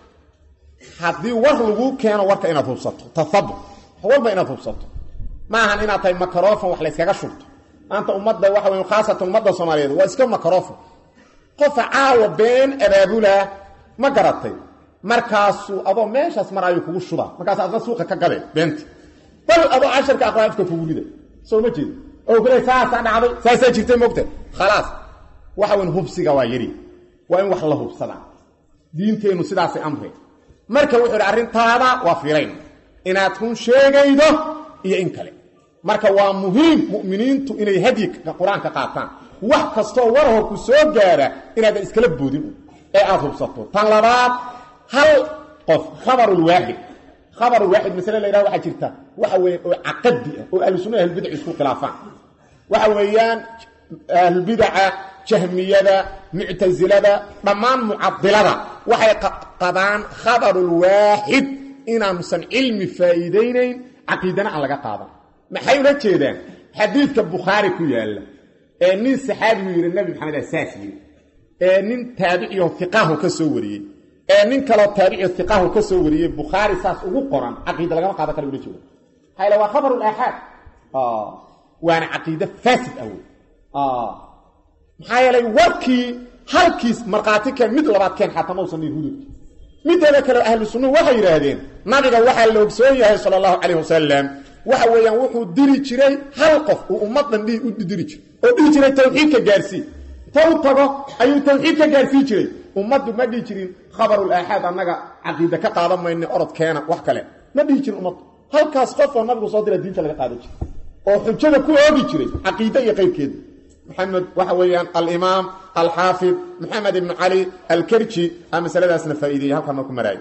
S1: haddii war laguu keeno warka inaad hubsato tahabut walba inaad hubsato ma ahan inaad tahay makarofon wax layskaga shurto maanta ummadda waxa wey khaasatan ummadda soomaaliyeed waa iska makarofon qofa caawa been abaabulaa ma garatay markaasuu adoo meeshaas mar ayuu kugu shubaa markaas adna suuqa ka gadeen beenta bal adoo casharka aqraafka kugu rida soo ma jeedi oo kule saasaa dhacday saasaa jirtay moogta khalaas waxa weyn hubsiga waa yari waa in wax la hubsadaa diinteennu sidaasay amreen marka wuxuu idhi arrintaada waa fiirayn inaad run sheegaydo iyo in kale marka waa muhiim mu'miniintu inay hadyiga qur-aanka qaataan wax kastoo warho ku soo gaara inaadan iskala boodin ee aad hubsato tan labaad hal qof khabarulwaaxid khabarulwaaxid masale la yidhaha waxaa jirta waxa weeye oo caqadi ah oo ahlusunna ahlbidac isku khilaafaan waxa weeyaan ahlbidaca jahmiyada muctasilada dhammaan mucadilada waxay qabaan khabarulwaaxid inaanusan cilmi faa'iidaynayn caqiidana aan laga qaadan maxay ula jeedaan xadiidka bukhaari ku yaalla ee nin saxaabigu yidhi nabi maxamed asaas yidhi ee nin taabiciyo iqaahu ka soo wariyey ee nin kaloo taabiciyo iqaahu ka soo wariyey bukhaari saas ugu qoran caqiida lagama qaadan kara ula jeeda hayla waa khabarulaaxaad waana caqiide faasid ah wey maxaa yeelay warkii halkiis markhaati keen mid labaad keen xataa mausan dhihin hududki mideeda kale ahlu sunnuhu waxay yidhaahdeen nabiga waxaa la ogsoon yahay sala allahu calayh wasalam waxa weeyaan wuxuu diri jiray hal qof uu ummaddan u diri jiray oo dhihi jiray tawxiidka gaarsii ta u tago ayuu tawxiid ka gaarsii jiray ummaddu ma dhihi jirin khabarul aaxaad annaga caqiide ka qaadan mayne orodkeena wax kale ma dhihi jirin ummaddu halkaas qof oo nabigu soo dira diinta laga qaadan jiray oo xujada ku oogi jiray caqiide iyo qaybkeeda maxamed waxa weeyaan alimaam alxaafid maxamed ibnu cali alkerji a masaladaasna faa'iideeyey halkan marku maraayo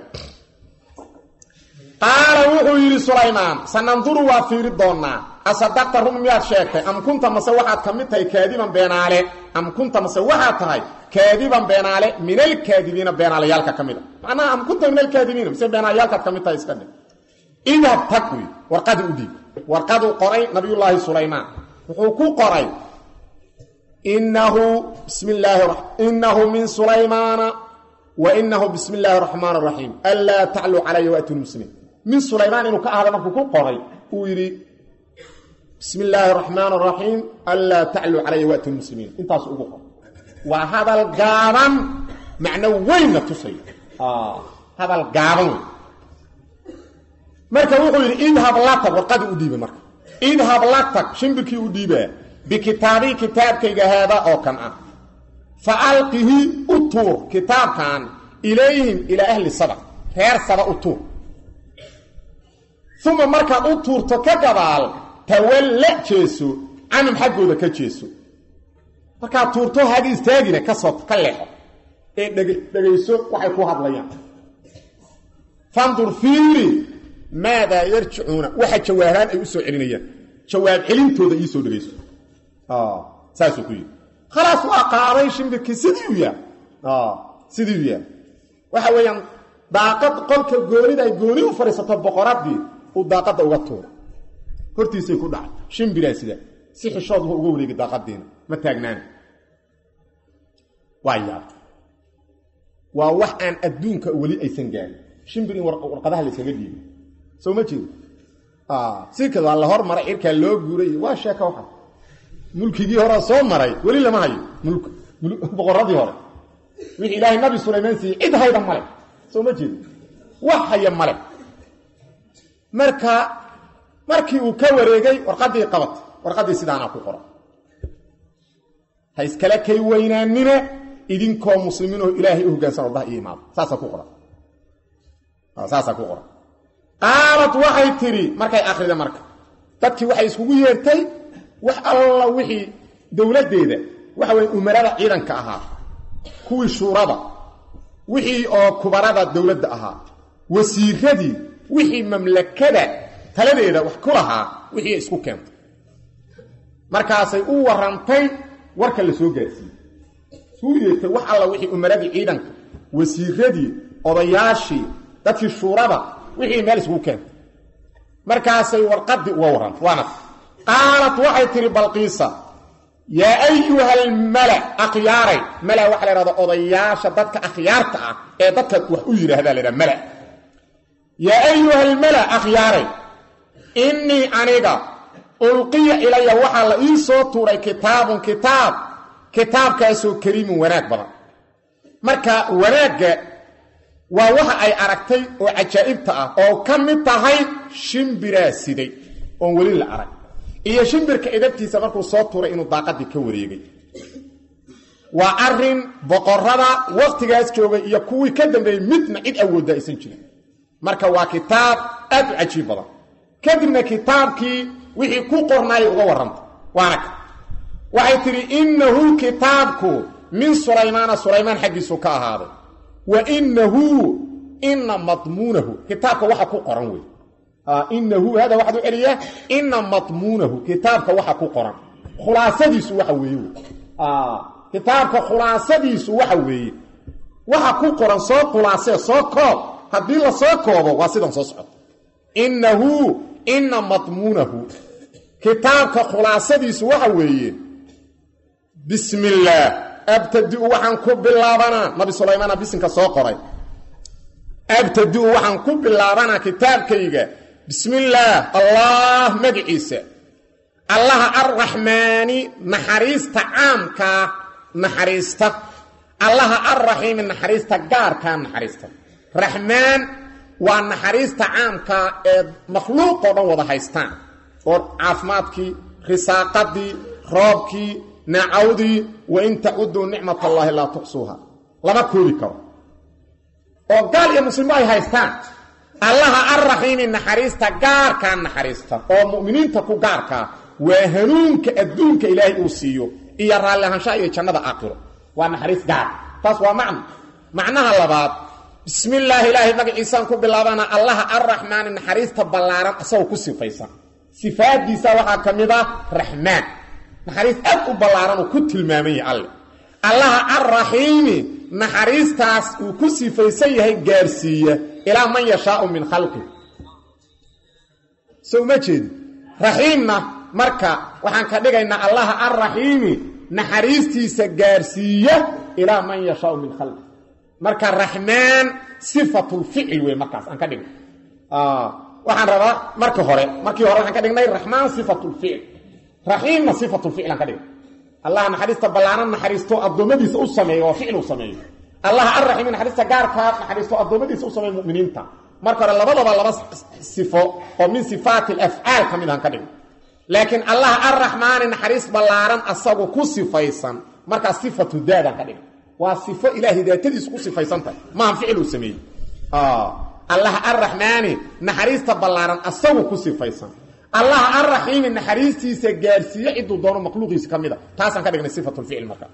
S1: qaala wuxuu yidhi sulaymaan sananduru waa fiiri doonnaa asadaqta run miyaad sheegtay am kunta mase waxaad ka mid tahay kaadiban beenaale am kunta mase waxaad tahay kaadiban beenaale min alkaadibiina beenaalayaalka ka mid a macnaha am kunta min alkaadibiina mise beenaalayaalkaad ka mid tahay iska dhe idhab tag wy warqadi u dhiib warqaduu qoray nabiyullaahi sulaymaan wuxuu ku qoray inahu bismi illaahi inahu min sulaymaana wa inahu bismi illaahi raxmaan raxiim anlaa tacluu calaya waatuni muslimiin min sulaymaan inuu ka ahda markuu ku qoray uu yidhi bismi illaahi raxmaan raxiim anlaa tacluu calaya waatuni muslimiin intaasu ugu qoray waa hadal gaaban macno weynna tusaya hadal gaaban wey marka wuxuu yidhi idhab la tag warqadii u dhiiba marka idhab la tag shimbirkii u dhiibaa bikitaabii kitaabkayga haada oo kan ah fa alqihi u tuur kitaabkan ilayhim ilaa ahli saba reer saba u tuur uma markaad u tuurto ka gabaal tawalla jeeso canum xaggooda ka jeeso markaad tuurto haga istaagina kasoo ka leexo ee dhegayso waxay ku hadlayaan fandur fiiri maadaa yarjicuuna waxa jawaabaan ay u soo celinayaan jawaab celintooda iisoo dhegayso saasuu ku yidhi khalaas waa qaaday shimbirkii sidii u yaal sidii u yaal waxa weeyaan daaqad qolka goonida ay gooni u fadhiisato boqoradii uu daaqadda uga tuura hortiisay ku dhacay shimbiraa sida si xishood wuxuu uga wareegay daaqadiina ma taagnaana waa yaabta waa wax aan adduunka weli aysan gaarin shimbir in warqadaha la yskaga dhiibay soo ma jeedo si ka waa la hormaray cirkaa loo guuray waa sheeka waxa mulkigii hore soo maray weli lama hayo boqoradii hore wixii ilaahay nabi sulaymaan siiyey cid hayda male soo ma jeedo wax haya male marka markii uu ka wareegay warqadii qabatay warqadii sidaanaa ku qoran ha iskala kay weynaanina idinkoo muslimiinoo ilaahay u hoggaansan ordaha iyo imaado saasaa ku qoran saasaa ku qoran qaalad waxay tidhi markay akrida marka dadkii waxay iskugu yeertay wax alla wixii dowladdeeda waxa weye umarada ciidanka ahaa kuwii shuurada wixii oo kubarada dowladda ahaa wasiiradii wixii mamlakada taladeeda wax ku lahaa wixii isku keentay markaasay u warantay warka la soo gaarsiiyey suu yeertay wax alla wixii umaradii ciidanka wasiiradii odayaashii dadkii shuurada wixii meel iskugu keentay markaasay warqadii uga warrantay waana qaalat waxay tihi balqiisa yaa ayuha almala akhyaaray mala waxaa la ihahda odayaasha dadka akhyaarta ah ee dadka wax u yidhaahdaa la ydhaha mala yaa ayuha almala akhyaaray innii aniga ulqiya ilaya waxaa la ii soo tuuray kitaabun kitaab kitaabkaasoo kariimun wanaag badan marka wanaagga waa waxa ay aragtay oo cajaa'ibta ah oo ka mid tahay shimbiraa siday oon weli la arag iyo shimbirka idabtiisa markuu soo tuuray inuu daaqadii ka wareegay waa arin boqorada waktigaas joogay iyo kuwii ka dambeeyey midna cid awoodda aysan jirin marka waa kitaab aad u cajiib badan kadibna kitaabkii wixii ku qornaayay uga warranta waana ka waxay tidhi innahu kitaabku min sulaymaana sulaymaan xaggiisu ka ahaaday wa inahu ina madmuunahu kitaabka waxa ku qoran wey inahu hada waxaad u celiyaa ina madmuunahu kitaabka waxa ku qoran khulaasadiisu waxa weeye kitaabka khulaasadiisu waxa weeye waxa ku qoran soo khulaasee soo koob haddii la soo koobo waa sidan soo socota inahu ina madmuunahu kitaabka khulaasadiisu waxa weeye bismi illaah abtadiu waxaan ku bilaabanaa nabi sulaymaana bisinka soo qoray abtadiu waxaan ku bilaabanaa kitaabkayga bismi illaah allah magiciisa allaha arraxmaani naxariista caamkaa naxariista allaha arraxiimi naxariista gaarkaa naxariista raxmaan waa naxariista caamkaa ee makhluuqoo dhan wada haystaan oo caafimaadkii risaaqadii roobkii nacawdii wain tacuduu nicmat allaahi laa tuxsuuha lama koobi karo oo gaal iyo muslimo ay haystaan allaha arraxiimi naxariista gaarkaa naxariista oo mu'miniinta ku gaarkaa waa hanuunka adduunka ilaahay uu siiyo iyo raalli ahaanshaha iyo jannada aakhiro waa naxariis gaar taas waa macno macnaha labaad bismi illaahi ilaahay magaciisaan ku bilaabana allaha arraxmaani naxariista ballaaran asagoo ku sifaysan sifaadiisa waxaa ka mid ah raxmaan naxariis aad u ballaaran uu ku tilmaaman yahay alle allaha arraxiimi naxariistaas uu ku sifaysan yahay gaarsiiya ilaa man yashaau min khalqi so uma jeedi raxiimna marka waxaan ka dhigaynaa allaha arraxiimi naxariistiisa gaarsiiya ilaa man yashaau min khalqi marka raxmaan sifatulficil wey markaas aan ka dhigna waxaan rabaa marka hore markii hore waxaan ka dhignay raxmaan sifatulficil raxiimna sifatulficil aan ka dhigna allaha naxariista ballaaran naxariisto addoommadiisa u sameeyo oo ficil u sameeyo allaha arraxiimi naxariista gaarkaa naxariisto addoommadiisa u sameeyo muminiinta marka hore labadaba laba sifo oo min sifaati alafcaal ka mid aan ka dhigna laakiin allaha arraxmaani naxariis ballaaran asagu ku sifaysan markaa sifatu daadaan ka dhigna waa sifo ilaahay daatadiisu ku sifaysantahay maaha ficil uu sameeyey allaha arraxmaani naxariista ballaaran asagu ku sifaysan allaha arraxiimi naxariistiisa gaarsiiye ciduu doono makhluuqiisa ka mida taasaan ka dhignay sifatulficil marka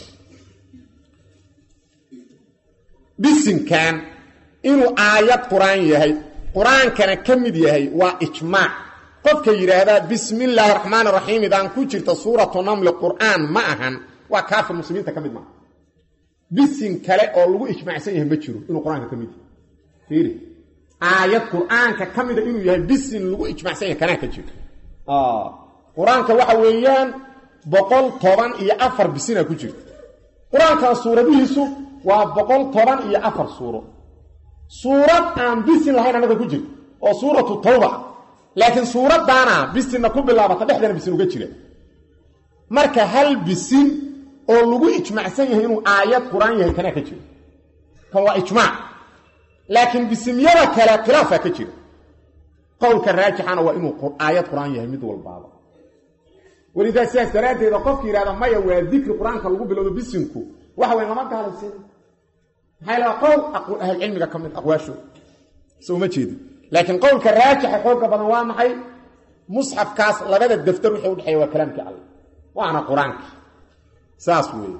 S1: bisinkan inuu aayad qur-aan yahay qur-aankana ka mid yahay waa ijmaac qofka yidhaahdaa bismi illaahi raxmaan raxiim idaan ku jirta suuratu namli qur'aan ma ahan waa kaafir muslimiinta ka mid maaha bisin kale oo lagu ijmaacsan yahay ma jiro inuu qur-aanka ka mid yahay fiiri aayad qur-aanka ka mida inuu yahay bisin lagu ijmaacsan yahay kanaa ka jiro qur-aanka waxa weeyaan boqol toban iyo afar bisinaa ku jirta qur-aankan suuradihiisu waa boqol toban iyo afar suuro suurad aan bisin lahayn annaga ku jirta oo suuratu tawba laakiin suuraddaana bisinna ku bilaabata dhexdana bisin uga jira marka hal bisin oo lagu ijmaacsan yahay inuu aayad qur-aan yahay kanaa ka jiro kan waa ijmaac laakiin bisimyada kale khilaafaa ka jira qowlka raajixana waa inuu aayad qur-aan yahay mid walbaaba welidaa sidaas daraaddeeda qofka yidhahda maya waa dikri qur-aanka lagu bilowdo bisinku waxa way lama gaalaysin maxaa laha qowl ahlcilmiga ka mid aqwaashooda so uma jeedin laakiin qowlka raajixa xooga badan waa maxay musxafkaas labada daftar wixii udhexeeya waa kalaamkii alle waana qur-aanki saas weeye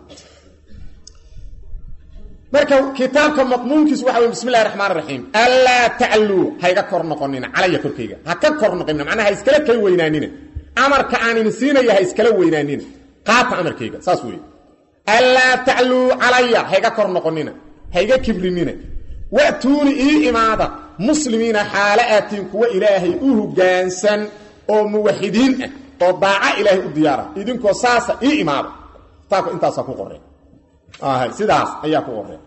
S1: marka kitaabka madmuunkiisu waxa wey bismi illahi raxmaan raxiim anlaa tacluu hayga kor noqonina calaya korkayga ha ka kor noqonina macnaha ha iskala kay weynaanina amarka aan ini siinaya ha iskala weynaanina qaata amarkayga saas weeye anlaa tacluu calaya hayga kor noqonina hayga kibrinina wa'tuuni ii imaada muslimiina xaalo aatiin kuwa ilaahay u hoggaansan oo muwaxidiin ah oo daaca ilaahay u diyaara idinkoo saasa ii imaada kitaabka intaasaa ku qoreen sidaas ayaa ku qoreen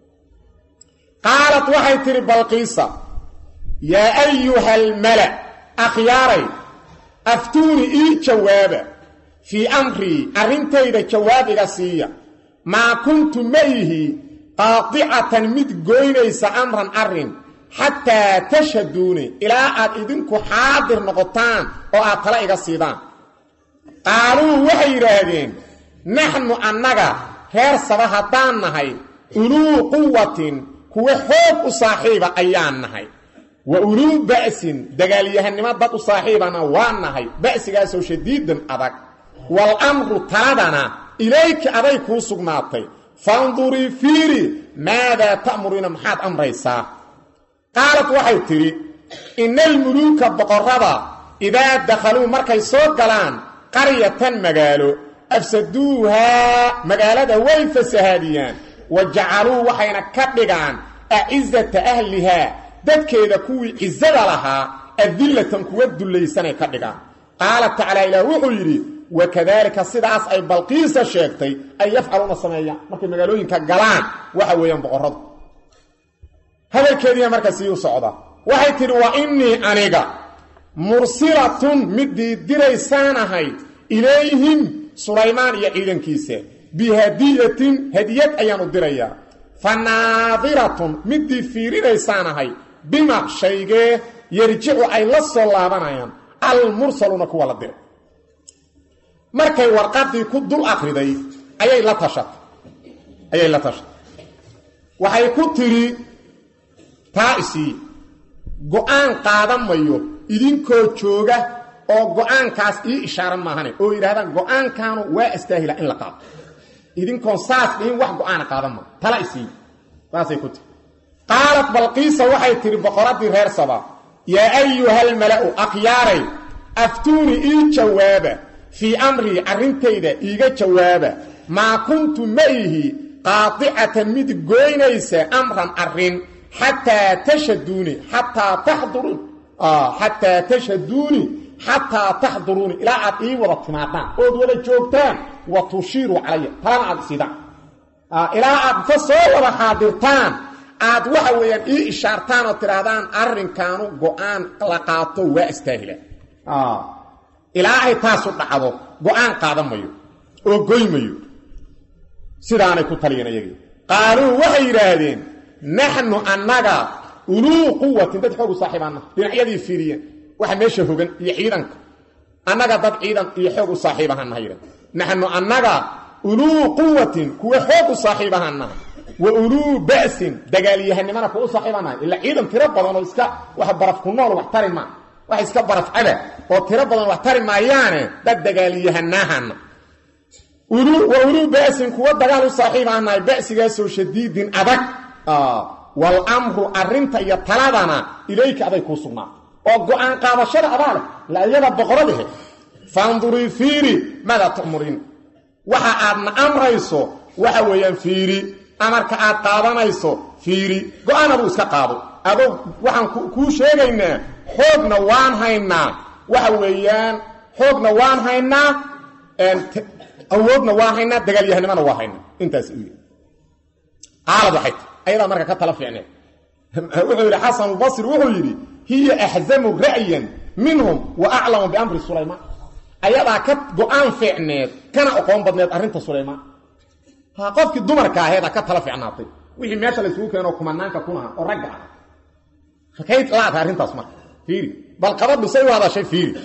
S1: qaalat waxay tidhi balqiisa yaa ayuha almala akhyaaray aftuuni ii jawaaba fii amrii arrintayda jawaab iga siiya maa kuntu ma ihi qaadicatan mid goynaysa amran arrin xataa tashhaduuni ilaa aad idinku xaadir noqotaan oo aad tala iga siidaan qaaluu waxay yidhaahdeen naxnu annaga reer saba haddaan nahay uluu quwatin kuwa xoog u saaxiiba ayaan nahay wa uluu ba'sin dagaalyahannimo dad u saaxiibana waa nahay ba'sigaasoo shadiidan adag wal amru taladana ilayki aday kuu sugnaatay fandurii fiiri maadaa ta'muriina maxaad amraysaa qaalad waxay tidhi ina almuluuka boqorrada idaa dakhaluu markay soo galaan qaryatan magaalo afsaduuhaa magaalada way fasahaadiyaan wa jacaluu waxayna ka dhigaan acizata ahlihaa dadkeeda kuwii cizada lahaa adillatan kuwa dullaysanay ka dhigaan qaala tacaala ilaah wuxuu yidhi wakadaalika sidaas ay balqiisa sheegtay ay yafcaluuna sameeyaan markay magaalooyinka galaan waxa weeyaan boqorradu hadalkeediiya marka sii u socda waxay tidhi wa innii aniga mursilatun midii diraysaan ahay ilayhim sulaymaan iyo ciidankiisa bihadiyatin hadiyad ayaan u dirayaa fa naadiratun midii fiirinaysaan ahay bima shaygee yarjicu ay la soo laabanayaan almursaluuna kuwa la diray markay warqadii ku dul akriday ayay la tashatay ayay la tashatay waxay ku tidhi taa isii go-aan qaadan mayo idinkoo jooga oo go-aankaas ii ishaaran maahane oo yidhahdaan go-aankaanu waa astaahila in la qaado idinkoon saas dhihin wax go-aana qaadan mayo tala isii saasay ku tihi qaalat balqiisa waxay tidhi boqoraddii reer saba yaa ayuhalmala'u akhyaaray aftuuni ii jawaaba fii amrii arrintayda iiga jawaaba maa kuntu ma ihi qaadicatan mid goynaysa amran arrin xataa tashaduuni xataa taxduruun xataa tashaduuni xataa taxduruuni ilaa aad ii wada timaadaan ood wada joogtaan wa tushiiruu calaya talana aad isidaan ilaa aad ka soo wada xaadirtaan aad waxa weeyaan ii ishaartaan oo tidhaahdaan arrinkaanu go-aan la qaato waa istaahila ilaa ay taasu dhacdo go-aan qaadan mayo oo goy mayo sidaanay ku taliyeen iyagii qaaluu waxay yidhaahdeen naxnu annaga uluu quwatin dad xoogu saaxiibaana dhinacyadii fiiriyeen waxa meesha hogan iyo ciidanka annaga dad ciidan iyo xoog u saaxiibahannaha yidhah naxnu annaga uluu quwatin kuwa xoog u saaxiibahannaha wa uluu ba'sin dagaalyahanimana kuwa u saaxiibannahay ila ciidan tiro badan oo iska wax baraf ku nool wax tari maa wax iska baraf cada oo tiro badan wax tari maayaane dad dagaalyahanahana wa uluu ba'sin kuwa dagaal u saaxiibaanahay ba'sigaasoo shadiidin adag walamru arrinta iyo taladana ilayka aday kuu sugnaa oo go-aan qaadashada adaa leh la iyada boqoradahe fandurii fiiri maadaa tu'muriin waxa aadna amrayso waxa weeyaan fiiri amarka aad qaadanayso fiiri go-aan aduu iska qaado adoo waxaan kuu sheegaynaa xoogna waan haynaa waxa weeyaan xoogna waan haynaa awoodna waan haynaa dagaalyahanimana waa haynaa intaas u yii qaalad waxay ti ayadaa marka ka tala fiicneed wuxuu yidhi xasanulbasri wuxuu yidhi hiya axzamu ra'yan minhum wa aclamu biamri sulaymaan ayadaa ka go-aan fiicneed kana oqoon badneed arrinta sulaymaan ha qofkii dumarka aheedaa ka tala fiicnaatay wixii meesha laysugu keeno kumanaanka kunaha oo ragga ah rakayd laata arrintaas marka fiiri bal qabadhu say u hadashay fiiri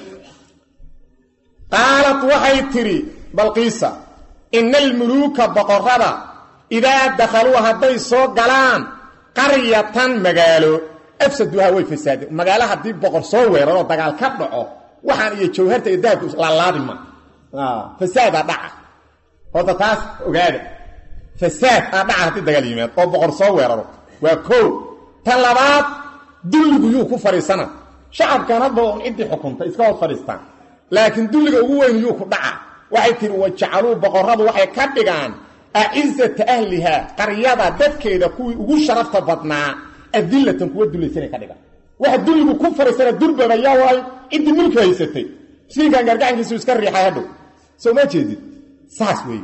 S1: qaalat waxay tidhi balqiisa ina almuluuka boqorrada idaa dakhaluu hadday soo galaan qaryatan magaalo afsaduhaa way fasaadeen magaalo haddii boqor soo weeraroo dagaal ka dhaco waxaan iyo jawharta iyo dahabka laalaadi ma fasaadaa dhaca horta taas ogaada fasaad aa dhaca haddii dagaal yimaad oo boqor soo weeraro waa koo tan labaad dulligu yuu ku fadhiisana shacabkan hadba un ciddii xukunta iska hoos fadhiistaan laakiin dulliga ugu weyn yuu ku dhaca waxay tihi wajacaluu boqorradu waxay ka dhigaan acizata ahlihaa qaryada dadkeeda kuwii ugu sharafta badnaa adillatan kuwa dulaysanay ka dhigaan waxa dulligu ku fadhiisana durbaba yaa waay ciddii mulki haysatay miskiinkan gargacankiisu iska riixay hadhow soo ma jeedid saas weeye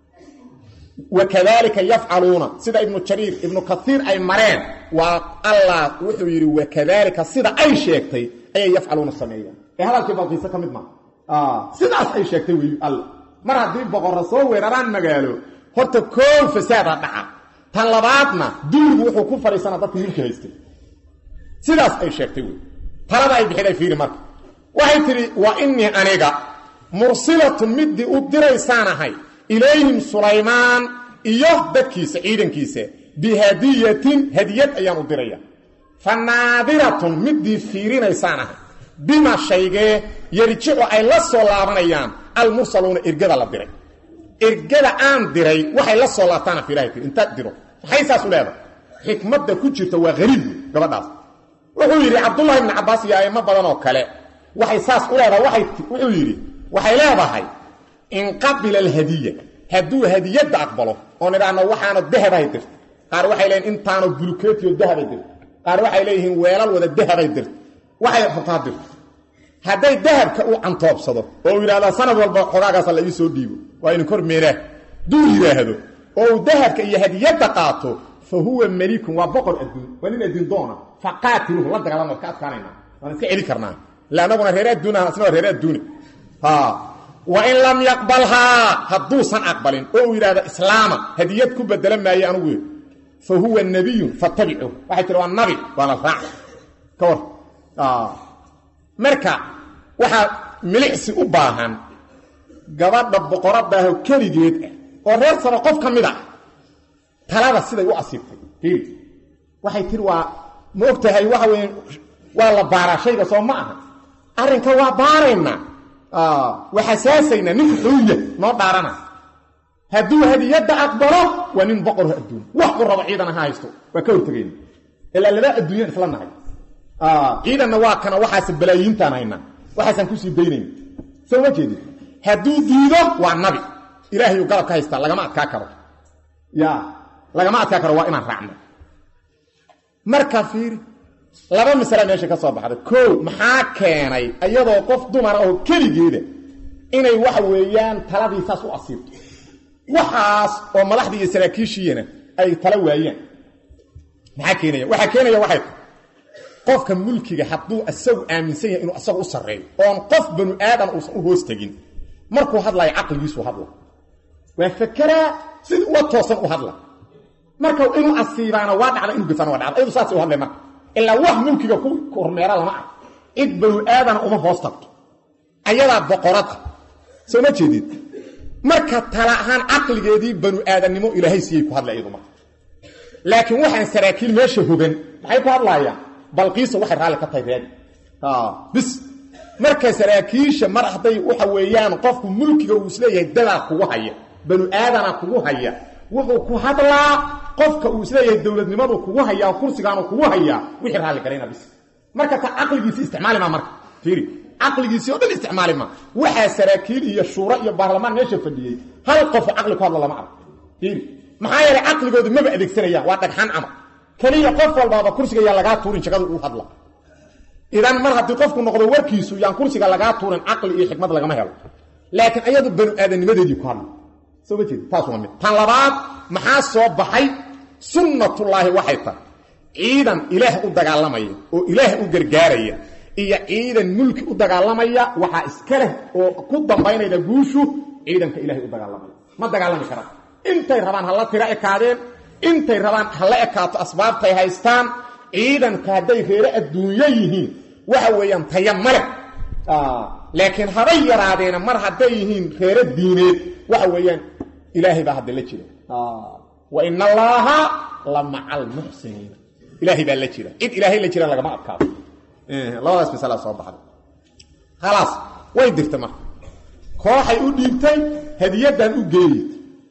S1: wakadalika yafcaluuna sida ibnu jariir ibnu kaiir ay mareen waa allah wuxuu yidhi wakadalika sida ay sheegtay ayay yafcaluuna sameeyaan ee hadalkii balqiise ka mid maa sidaas ay sheegtay wey all mar haddii boqorra soo weeraraan magaalo horta koow fasaadaa dhaca tan labaadna dulligu wuxuu ku fadhiisanaa dadka milki haystay sidaas ay sheegtay wey talada ay bixiday fiiri marka waxay tidhi wa inii aniga mursilatun middii u diraysaan ahay ilayhim sulaymaan iyo dadkiisa ciidankiisa bihadiyatin hadiyad ayaan u diraya fa naadiratun middii fiirinaysaan ahay bima shaygee yarjicu ay la soo laabanayaan almursaluuna ergada la diray ergada aan diray waxay la soo laabtaana fiirahay tir intaad diro maxay saas u leedahay xikmadda ku jirta waa hariib wey gabadhaas wuxuu yidhi cabdullahi ibni cabbaas iyo aimo badan oo kale waxay saas u leedahay waay wuxuu yidhi waxay leedahay in qabila alhadiya hadduu hadiyadda aqbalo oon idhaahno waxaana dahabay dirta qaar waxay leeyihin intaano bulukeetiyo dahabay dirta qaar waxay leeyihiin weelal wada dahabay dirta waxay rabtaa dirto hadday dahabka u cantoobsado oo uu yidhahdaa sanad walba xogaagaasa la ii soo dhiibo waa inin kor meelaa duu yidhaahdo oo uu dahabka iyo hadiyadda qaato fa huwa melikun waa boqor adduun waa nin adduun doona fa qaatiluhu la dagaalama ka adkaanayna waan iska celi karnaa ila anaguna reer adduunaha asna waa reer adduuni wain lam yaqbalhaa hadduusan aqbalin oo uu yidhahdo islaama hadiyad ku bedela maaye anugu fa huwa nabiyun fattabicuh waxay tiri waa nabi waana raac ka war marka waxaa milicsi u baahan gabadha boqoradaahoo keligeed ah oo reer sano qof ka mid ah talada siday u asiibtay fiiri waxay tiri waa ma og tahay waxa weeye waa la baaraa shayga soo ma aha arrinka waa baaraynaa waa xasaasaynaa nin xuuya noo dhaarana hadduu hadiyadda aqbalo waa nin boqorho adduun wax u rabo ciidan ha haysto waa ka hortegayna ilaa laba adduunyaan isla nahay ciidanna waa kana waxaas balaayiintaan haynaa waxaasaan kusii daynayna soo ma jeedid hadduu diido waa nabi ilaahayuu galab ka haystaa lagama adkaa karo ya lagama adkaa karo waa inaan raacno marka fiiri laba masala meesha ka soo baxday koo maxaa keenay iyadoo qof dumara oo keligeeda inay waxa weeyaan taladii saas u asiibto waxaas oo madaxdii iyo saraakiishiyana ay tala waayaan maxaa keenaya waxaa keenaya waxay tahay qofka mulkiga hadduu isagu aaminsan yahay inuu isagu u sarreeyo oon qof banu aadan uusan u hoos tegin markuu hadlayo caqligiisu hadla waa fakeraa sida uga toosan u hadla marka inuu asiibaana waa dhacda inuu gafaana waa dhacda ayadu saasay u hadlay marka ilaa wax mulkiga ku kormeera lama ah cid banu aadana uma hoos tagto ayadaa boqorada soo ma jeedid marka tala ahaan caqligeedii banu aadannimo ilaahay siiyey ku hadla iyadu marka laakiin waxaan saraakiil meesha hogan maxay ku hadlaayaan balqiisa waxay raalli ka tahay reedi bis marka saraakiisha mar hadday waxa weeyaan qofku mulkiga uu isleeyahay dadaa kugu haya banu aadana kugu haya wuxuu ku hadlaa qofka uu isleeyahay dowladnimadu kugu hayaa kursigaanu kugu hayaa wixii raalli garayna bis marka ta caqligiisi isticmaali maa marka fiiri caqligiisii oo dhan isticmaali maa waxaa saraakiil iyo shuuro iyo baarlamaan meesha fadhiyey hal qofu caqli ku hadla lama arko fiiri maxaa yeelay caqligooda maba adeegsanayaan waa dhagxaan camal keliya qof walbaaba kursiga yaa lagaa tuurin jagada uu hadla idan mar haddii qofku noqdo warkiisu yaan kursiga lagaa tuurin caqli iyo xikmad lagama helo laakiin ayadu banu aadanimadeedii ku hadla soo ma jeedi taas waa mid tan labaad maxaa soo baxay sunnatullaahi waxay tahay ciidan ilaah u dagaalamaya oo ilaah u gargaaraya iyo ciidan mulki u dagaalamaya waxaa iska leh oo ku dambaynayda guushu ciidanka ilaahay u dagaalamaya ma dagaalami karaan intay rabaan hala tiro ekaadeen intay rabaan hala ekaato asbaabtay haystaan ciidanka hadday reere adduunyo yihiin waxa weeyaan taya male laakiin habay yaraadeena mar hadday yihiin reere diineed waxa weeyaan ilaahay baa hadda la jira wa ina allaaha la maca almuxsiniina ilaahay baa la jira cid ilaahay la jira lagama adkaado labadaas masalaa soo baxday khalaas way dirtay marka kooxay u dhiibtay hadiyaddan u geeyey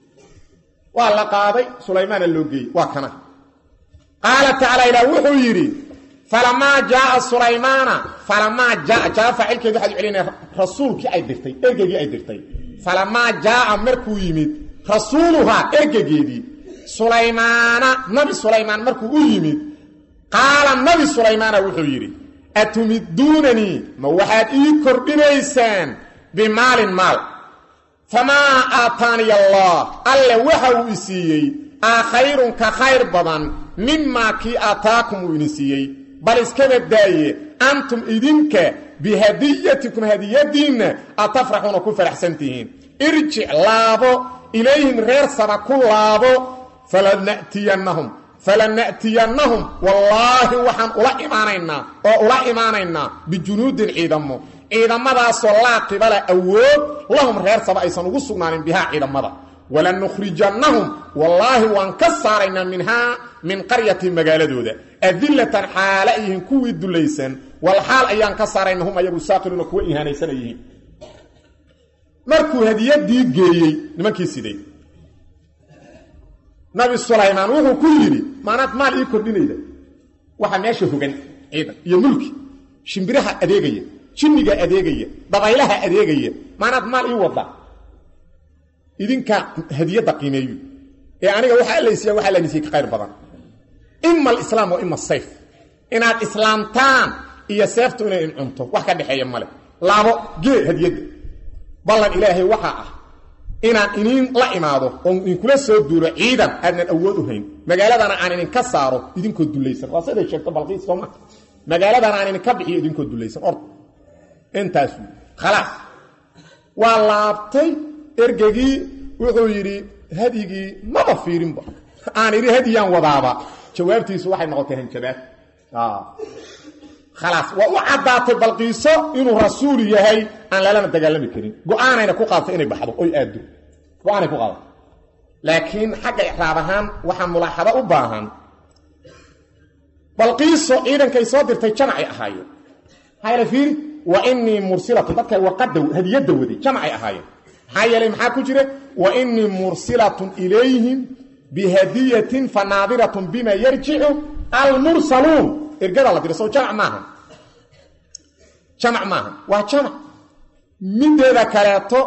S1: waa la qaaday sulaymaana loo geeyey waa kana qaala tacaala ilaah wuxuu yidhi falamaa jaaa sulaymaana falamaa jaa jaa faacilkeedu waxaad u celinaya rasuulkii ay dirtay ergeygii ay dirtay falamaa jaaa markuu yimid rasuuluhaa ergegeedii sulaymaana nabi sulaymaan markuu u yimid qaala nabi sulaymaana wuxuu yidhi atumiduunanii ma waxaad ii kordhinaysaan bimaalin maal famaa aataaniya allah alle waxa uu i siiyey aa khayrun ka khayr badan mimaa kii aataakum uu idin siiyey bal iskaba daaye antum idinka bihadiyatikum hadiyadiinna atafraxuuna ku faraxsan tihiin irjic laabo ilayhim reer sama ku laabo falana'tiyannahum falana'tiyannahum wallaahi waxaan ula imaanaynaa oo ula imaanaynaa bijunuudin ciidamo ciidamadaasoo laa qibala awood lahum reer saba aysan ugu sugnaanin bihaa ciidamada walanukhrijannahum wallaahi waan ka saaraynaa minhaa min qaryati magaaladooda adillatan xaala yihiin kuwii dulaysan wal xaal ayaan ka saarayna hum ayagu saaqiruuna kuwa ihaanaysana yihiin markuu hadiyadii geeyey nimankii siday nabi sulaymaan wuxuu ku yidhi maanaad maal ii kordhinayda waxa meesha hogan ciidan iyo mulki shimbiraha adeegaya jinniga adeegaya dabaylaha adeegaya maanaad maal ii wada idinka hadiyadda qiimeeyu ee aniga waxaa laysiiya waxaa lanisiiye ka qayr badan ima alislaam wa ima asayf inaad islaamtaan iyo seeftu inay incunto wax ka dhexeeya male laabo gee hadiyadda ballan ilaahay waxaa ah inaan iniin la imaado oon idinkula soo duulo ciidan aadnan awood u hayn magaaladana aan idinka saaro idinkoo dulaysan waa siday sheegto balqiis sooma magaaladana aan idinka bixiyo idinkoo dulaysan ord intaas khalaas waa laabtay ergegii wuxuu yidhi hadyigii maba fiirinba aan idhi hadyiyaan wadaaba jawaabtiisu waxay noqotay hanjabaad khalaas waa u caddaatay balqiiso inuu rasuul yahay aan lalana dagaalami karin go-aanayna ku qaadatay inay baxdo oy aaddo go-aanay ku qaadatay laakiin xagga icraab ahaan waxaa mulaaxado u baahan balqiiso ciidankay soo dirtay jamacay ahaayeen hayla fiiri wa inii mursilatu dadka warqada hadiyadda waday jamacay ahaayeen maxaa yeelay maxaa ku jira wa inii mursilatun ilayhim bihadiyatin fanaadiratun bima yarjicu almursaluun ergada la dira sow jamac maaha jamac maaha waa jamac mideeda kaleeto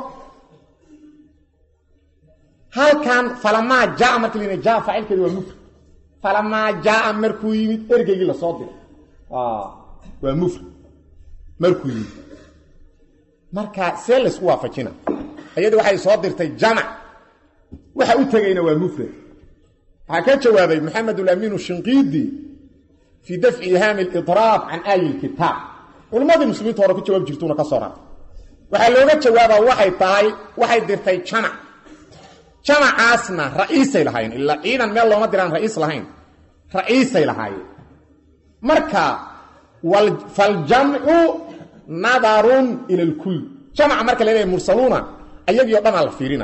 S1: halkan falamaa jaa marka la jaa faacilkeeda waa mufrad falamaa jaaa markuu yimid ergeygii lasoo diray waa mufrad markuu yimid marka see laysku waafajina iyada waxay soo dirtay jamac waxa u tegayna waa mufrad waxaa ka jawaabay maxamed ulamiinu shinqiidi fii dafci ihaami alidraab can aayi lkitaab culimmadii muslimiinta hore ku jawaab jirtuuna ka soo raray waxaa looga jawaabaa waxay tahay waxay dirtay jamac jamacaasna ra'iisay lahaayeen ilaa ciidan meel looma diraan ra'iis lahayn ra'iisay lahaayeen marka faljamcu nadarun ila lkull jamaca marka la leeyahay mursaluuna ayagii o dhanaa la fiirina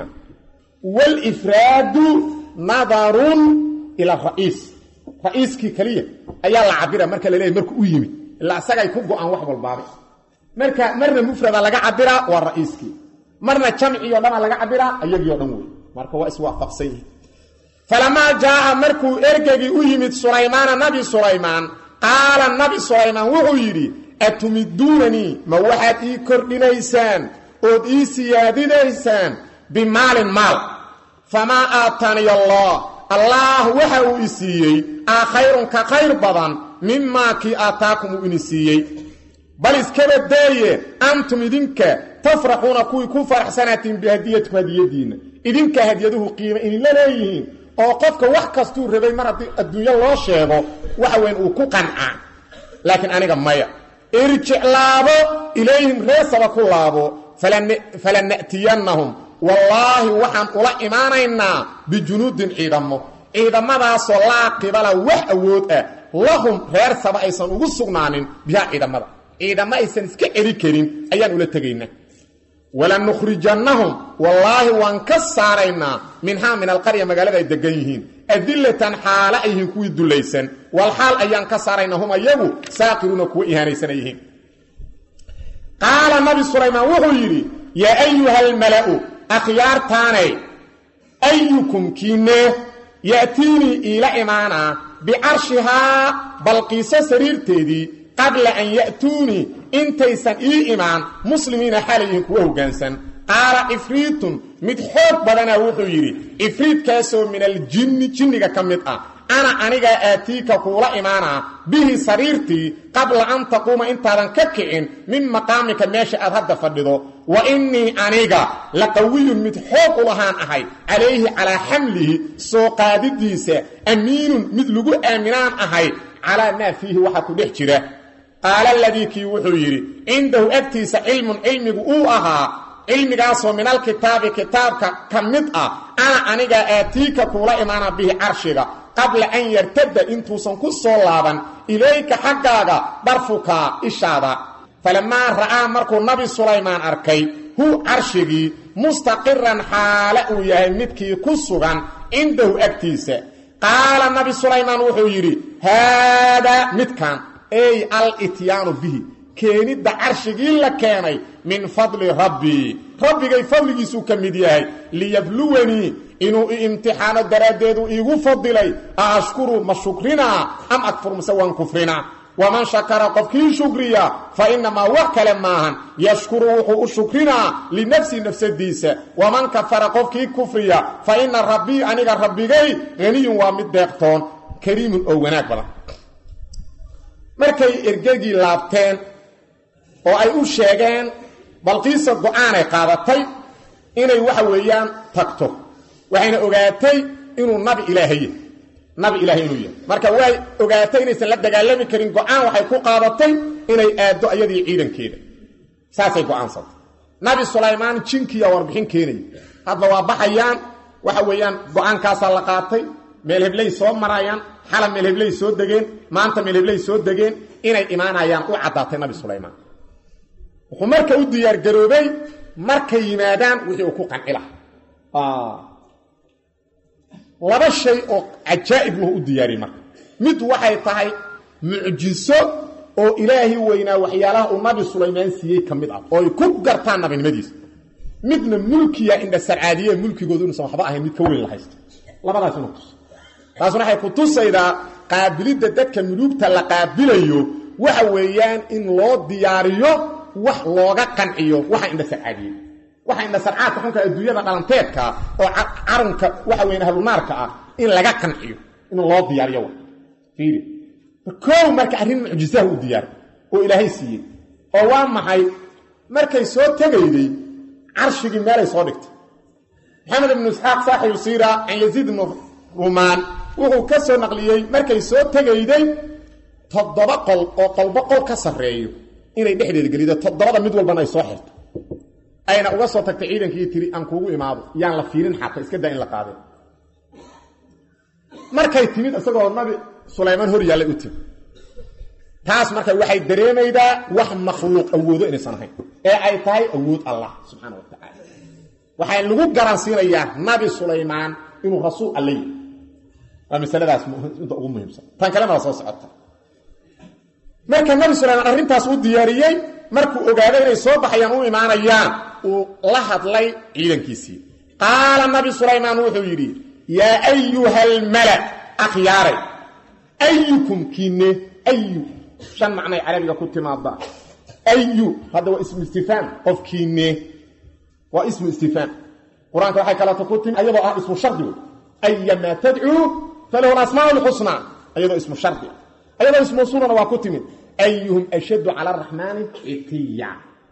S1: waalifraadu nadarun ila ra'iis ra'iiskii keliya ayaa la cabira marka la leeyahy marku u yimid ilaa isagay ku go-aan wax walbaaba marka marna mufrada laga cabiraa waa ra'iiskii marna jamcii o dhanaa laga cabiraa ayagii o dhan wey marka waa iswaafaqsan yihi falamaa jaaa markuu ergegii u yimid sulaymaana nabi sulaymaan qaala nabi sulaymaan wuxuu yidhi atumiduunanii ma waxaad ii kordhinaysaan ood ii siyaadinaysaan bimaalin maal famaa aataniy allah allaah waxa uu i siiyey aa khayrun ka khayr badan mimaa kii aataakum uu ini siiyey bal iskaba daaye antum idinka tafraxuuna kuwii ku faraxsanaatiin bihadiyatikum hadiyadiinna idinka hadyaduhu qiimo idinla leeyihiin oo qofka wax kastuu rabay mar haddii adduunyo loo sheego waxa weyn uu ku qancaa laakiin aniga maya irjic laabo ilayhim reesaba ku laabo falana'tiyannahum wallaahi waxaan ula imaanaynaa bijunuudin ciidamo ciidamadaasoo laa qibala wax awood ah lahum reer saba aysan ugu sugnaanin bihaa ciidamada ciidamo aysan iska celi karin ayaan ula tegaynaa walanukhrijannahum wallaahi waan ka saaraynaa minhaa min alqarya magaalada ay degan yihiin adillatan xaale ay yihiin kuwii dullaysan wal xaal ayaan ka saaraynaa hum ayagu saaqiruuna kuwa ihaanaysana yihiin qaala nabi sulaymaan wuxuu yidhi yaa ayuha almala'u akhyaartaanay ayukum kiinee ya'tiinii iila imaanaa bicarshihaa balqiiso sariirteedii qabla an ya'tuunii intaysan ii imaan muslimiina xaalayihin kuwa hoggaansan qaala ifriitun mid xoog badanaa wuxuu yidhi ifriidkaasoo min aljinni jinniga ka mid ah ana anigaa aatiika kuula imaanaa bihi sariirtii qabla an taquuma intaadan ka kicin min maqaamika meesha aad hadda fadhido wa innii aniga la qawiyun mid xoog u lahaan ahay calayhi calaa xamlihi soo qaadidiisa amiinun mid lagu aaminaan ahay calaa maa fiihi waxaa ku dhex jira qaala aladii kii wuxuu yidhi cindahu agtiisa cilmun cilmigu uu ahaa cilmigaasoo min alkitaabi kitaabka ka mid ah ana anigaa aatiika kuula imaana bihi carshiga qabla an yartadda intuusan ku soo laaban ilayka xaggaaga dharfuka ishaada falamaa ra'aa markuu nabi sulaymaan arkay hu carshigii mustaqiran xaale uu yahay midkii ku sugan cindahu agtiisa qaala nabi sulaymaan wuxuu yidhi haadaa midkan ey alityaanu bihi keenidda carshigii la keenay min fadli rabbii rabbigay fadligiisuu ka mid yahay liyabluwanii inuu i imtixaano daraaddeedu iigu fadilay a ashkuru ma shukrinaa am akfur mase waan kufrinaa waman shakara qofkii shukriya fa innamaa wax kale maahan yashkuru wuxuu u shukrinaa linafsi nafsadiisa waman kafara qofkii kufriya fa inna rabbii aniga rabbigay haniyun waa mid deeqtoon kariimun oo wanaag badan markay ergegii laabteen oo ay u sheegeen balqiisa go-aanay qaadatay inay waxa weeyaan tagto waxayna ogaatay inuu nabi ilaahay yahay nabi ilaahay inuu yahay marka way ogaatay inaysan la dagaalami karin go-aan waxay ku qaadatay inay aaddo ayadii ciidankeeda saasay go-aansantay nabi sulaymaan jinkiya warbixin keenaya hadda waa baxayaan waxa weeyaan go-aankaasaa la qaatay meel hebley soo marayaan xala meel hebley soo degeen maanta meel hebley soo degeen inay imaanayaan u caddaatay nabi sulaymaan wuxuu marka u diyaargaroobay markay yimaadaan wixii uu ku qanci lahaa laba shay oo cajaa'ib lahu u diyaariyey marka mid waxay tahay mucjiso oo ilaahi weynaa waxyaalaha uu nabi sulaymaan siiyey ka mid ah oo ay ku gartaan nabinimadiisa midna mulkiya indha sarcaadiye mulkigoodu inuusan waxba ahayn mid ka weyn la haysto labadaas inu tus taasuna waxay ku tusaydaa qaabilidda dadka muluugta la qaabilayo waxa weeyaan in loo diyaariyo wax looga qanciyo waxa indha sarcaadiyey waxa indha sarcaadka xunka adduunyada dhalanteedka oo carunka waxa weyan ahlunaarka ah in laga qanciyo in loo diyaariyo wa fiiri koow marka arrin mucjisaha u diyaar oo ilaahay siiyey oo waa maxay markay soo tegayday carshigii meelay soo dhigtay maxamed ibnu isxaaq saaxibu siira can yaziid ibnu rumaan wuxuu ka soo naqliyey markay soo tegayday toddoba qol oo qolbo qol ka sarreeyo inay dhexdeeda gelido toddobada mid walbana ay soo xirto ayna uga soo tagtay ciidankii tiri aan kuugu imaado yaan la fiirin xataa iska daa in la qaadeen markay timid isagoo nabi sulaymaan hor yaallay u timi taas marka waxay dareemaydaa wax makhluuq awoodo inaysan ahayn ee ay tahay awood allah subxaana wa tacaala waxaa lagu garansiinayaa nabi sulaymaan inuu rasuul alla yihi waa masaladaas inta ugu muhiimsan tan kalena waa soo socota marka nabi sulaymaan arrintaas u diyaariyey markuu ogaaday inay soo baxayaan u imaanayaan uu la hadlay ciidankiisii qaala nabi sulaymaan wuxuu yidhi yaa ayuha almala akhyaaray ayukum kiine ayu shan macnay carabiga ku timaada ayu hadda waa ismu istifaam qofkiine waa ismu istifaam qur-aanka waxay kaleeto ku timi ayadoo ah ismu shardi wey ayamaa tadcuu falahu alasmaa lxusnaa ayadoo ismu shardi ayadoo ismu usulana waa ku timid ayuhum ashaddu cala araxmaani citiya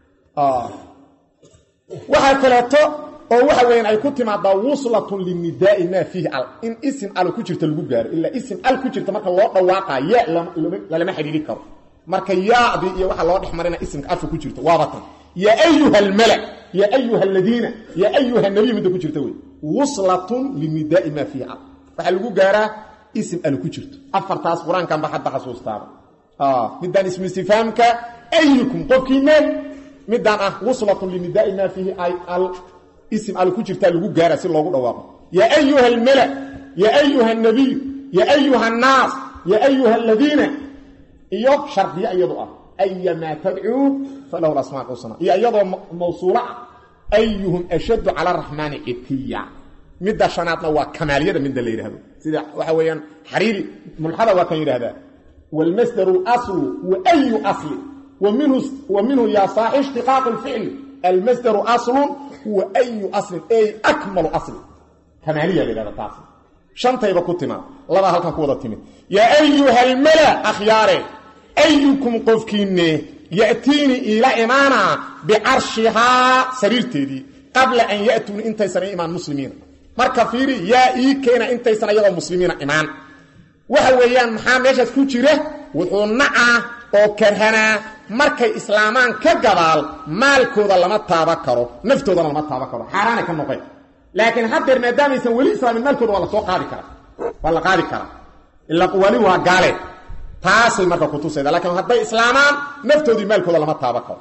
S1: waxaa kaleeto oo waxa weyan ay ku timaadaa wuslatun linidaai maa fiihi al in isim al ku jirta lagu gaaro ilaa isim al ku jirta marka loo dhawaaqa ya lalama xidhiiri karo marka yaadi iyo waxa loo dhex marina isimka alka ku jirto waaba tan yaa ayuha almala ya ayuha aladiina ya ayuha nabiy midda ku jirta wey wuslatun linidaai maa fiihi al waxaa lagu gaaraa isim al ku jirto afartaas qur-aankan ba hadda xasuustaaba midaan ismu istifaamka ayukum qofkiine midaan ah wuslatun linidaai maa fiihi al ism al ku jirtaa lagu gaara si loogu dhawaaqo yaa ayuha almala ya ayuha nabiy ya ayuha annaas ya ayuha aladiina iyo shardiye iyadu ah ayamaa tadcuu falahu asmaa xusna iyo iyadoo mawsuula ah ayuhum ashaddu cala araxmaani citiya midda shanaadna waa kamaaliyada midda la yidhahdo sida waxa weeyaan xariiri mulxada waa kan yidhahdaa wاlmasdaru aslu wa ayu asli wa minhu yaa saaxi ishtiqaaqu lficli almasdaru aslu huwa ayu aslin ay akmalu aslin kamaaliya la yidhahda taas shantayba ku timaad labaa halkan ku wada timid yaa ayuha almala akhyaare ayukum qofkiinne ya'tiini iila imaanaa bicarshihaa sariirteedii qabla an ya'tuuni intaysan imaan muslimiina marka fiiri yaa ii keena intaysan ayagoo muslimiina imaan waxa weeyaan maxaa meeshaas ku jira wuxuu nacaa oo karhanaa markay islaamaan ka gadaal maalkooda lama taaba karo naftoodana lama taaba karo xaaraana ka noqeen laakiin haddeer maadaamaysan weli islaamin maalkooda waa la soo qaadi karaa waa la qaadi karaa ila wali waa gaale taasay marka kutusayda laakiin hadday islaamaan naftoodii maalkooda lama taaba karo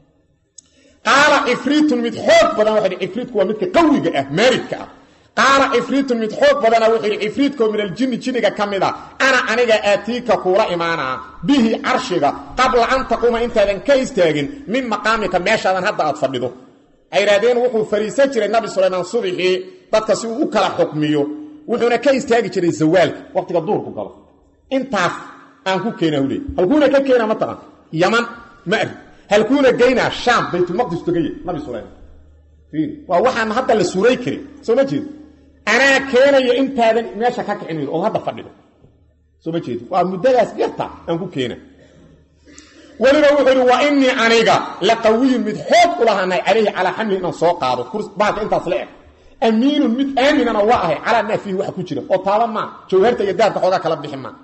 S1: qaala cifriitun mid xoog badan waxa cifriitku waa midka qawiga ah maaridka ah qaala cifriitun mid xoog badana wuxuu yidhi cifriidkoo min aljinni jinniga ka mid a ana aniga aatiika kuula imaanaa bihi carshiga qabla an taquuma intaadan ka istaagin min maqaamika meeshaadan hadda aad fadhido waxay yidhahdeen wuxuu fariisan jiray nabi sulaymaan subixii dadka si uu u kala xukmiyo wuxuuna ka istaagi jiray zawaalka waqtiga duurku galo intaas aan ku keenaa hule halkuuna ka keenaa ma taqan yaman ma ari halkuuna geynaa shaam baytulmaqdis togaya nabi sulaymaan waa waxaan hadda la suuray karin soo ma jeedo anaa keenaya intaadan meesha ka kicin weydo ood hadda fadhido soo ma jeedo waa muddadaas yarta aan ku keena weliba wuxuu yidhi wa inii aniga la qawiyun mid xoog u lahaanahay calayhi calaa xamli inaan soo qaado bahalka intaas la eg amiinun mid aaminana waa ahay calaa maa fiihi waxa ku jira oo taaba maa jawharta iyo dahabka xoogaa kala bixi maa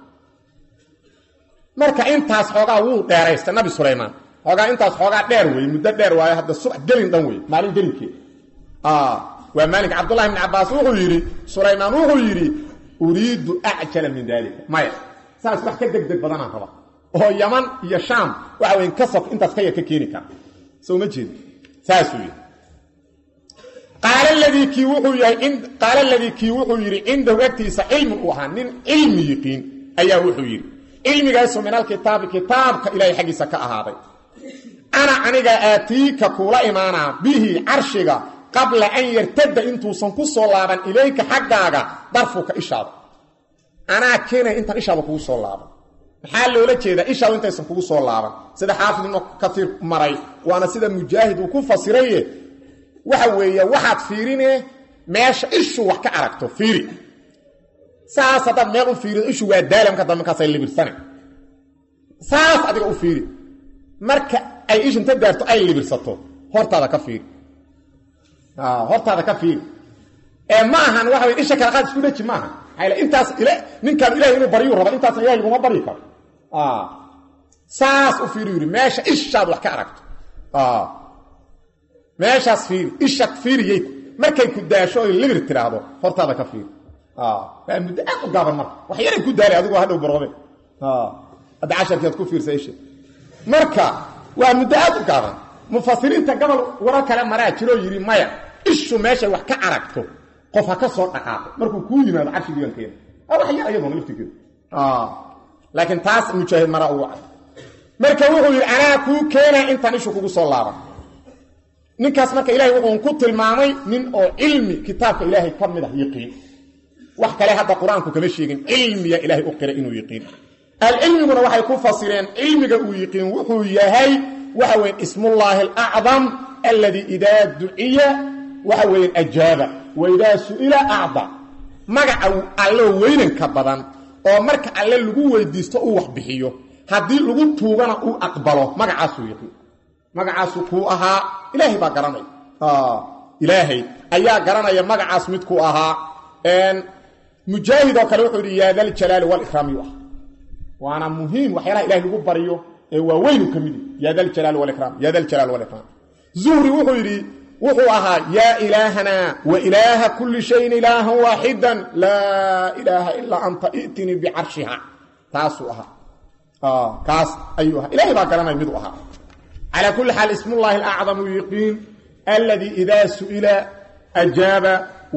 S1: marka intaas xoogaa wuu dheeraysta nabi sulaymaan xoogaa intaas xoogaa dheer weeye muddo dheer waayo hadda subax gelin dhan wey maalin gelinkeed waa maalinka cabdullahi bn cabaas wuxuu yidhi sulaymaan wuxuu yidhi uriidu acjala min daalika maya saas wax ka deg deg badanaan raba oo yaman iyo shaam waxa weyn kasaf intaas ka yar ka keeni kara soo ma jeedi saasuu yidhi qaala ladii kii wuxuu yahay qaala ladii kii wuxuu yidhi cindahu agtiisa cilmun uu ahaa nin cilmi yiqiin ayaa wuxuu yidhi cilmigaasoo min alkitaabi kitaabka ilaahay xaggiisa ka ahaaday ana aniga aatiika kuula imaanaa bihi carshiga qabla an yartada intuusan ku soo laaban ilayka xaggaaga darfuka ishaada anaa keenaya intaan ishaada kugu soo laaban maxaa loola jeedaa ishaadu intaysan kugu soo laaban sida xaafid ibnu katiir maray waana sida mujaahid uu ku fasiraye waxa weeye waxaad fiirine meesha ishu wax ka aragto fiiri saas haddaad meel u fiirido ishu waa daala marka dambe markaasay libirsana saas adiga u fiiri marka ay ishu inta daarto ay libirsato hortaada ka fiiri hortaada ka fiiri ee ma ahan waxa wey isha kala qaad isku dheji maaha maxaa intaas ninkaan ilahay inuu baryuu raba intaasna ilahay laguma baryi karo saas u fiiri yidhi meesha ishaad wax ka aragto meeshaas fiiri isha fiiriyey markay ku daasho oy libir tiraahdo hortaada ka fiiri waa muddo aad u gaaban marka wax yaray ku daalay adigoo hadhow baroobe hadda casharkeed ku fiirsa isha marka waa muddo aad u gaaban mufasiriinta gobol waro kale maraa jiroo yidhi maya ishu meeshay wax ka aragto qof ha ka soo dhaqaaqo markuu kuu yimaado carshigiigankeena wax yar ayaduna laftigeedu laakiin taas mujaahid maraa ugu cad marka wuxuu yidhi anaa kuu keenaa intaan ishu kugu soo laaban ninkaas marka ilahay wuxuu ku tilmaamay nin oo cilmi kitaabka ilaahay ka mid ah yiqiin wax kale hadda qur-aanku kama sheegin cilmiya ilaahay u qiray inuu yiqiin alcilmiguna waxay ku fasireen cilmiga uu yiqiin wuxuu yahay waxa weyn ismullaahi alacdam alladii idaa duciya waxa weeyaan ajaaba wa idaa su'ila acda magaca alloo weynanka badan oo marka alle lagu weydiisto uu wax bixiyo haddii lagu tuugana uu aqbalo magacaasuu yiqiin magacaasu kuu ahaa ilaahay baa garanaya ilaahay ayaa garanaya magacaas midkuu ahaa mujaahid oo kale wuxuu yidhi yaa daljalaali walikraam yu ah waana muhiim waxyaalaha ilahay lagu baryo ee waa weynu ka mid ya daljalaali walikraam ya daljalaali walikraam zuhri wuxuu yidhi wuxuu ahaa yaa ilaahana wa ilaaha kulli shayin ilaahan waaxidan laa ilaaha ilaa anta i'tinii bicarshiha taasuu ahaa kaas ayuu ahaa ilahay baa garanaya miduu ahaa calaa kulli xaal ismullahi alacdamu yiqiin alladii idaa su'ila ajaaba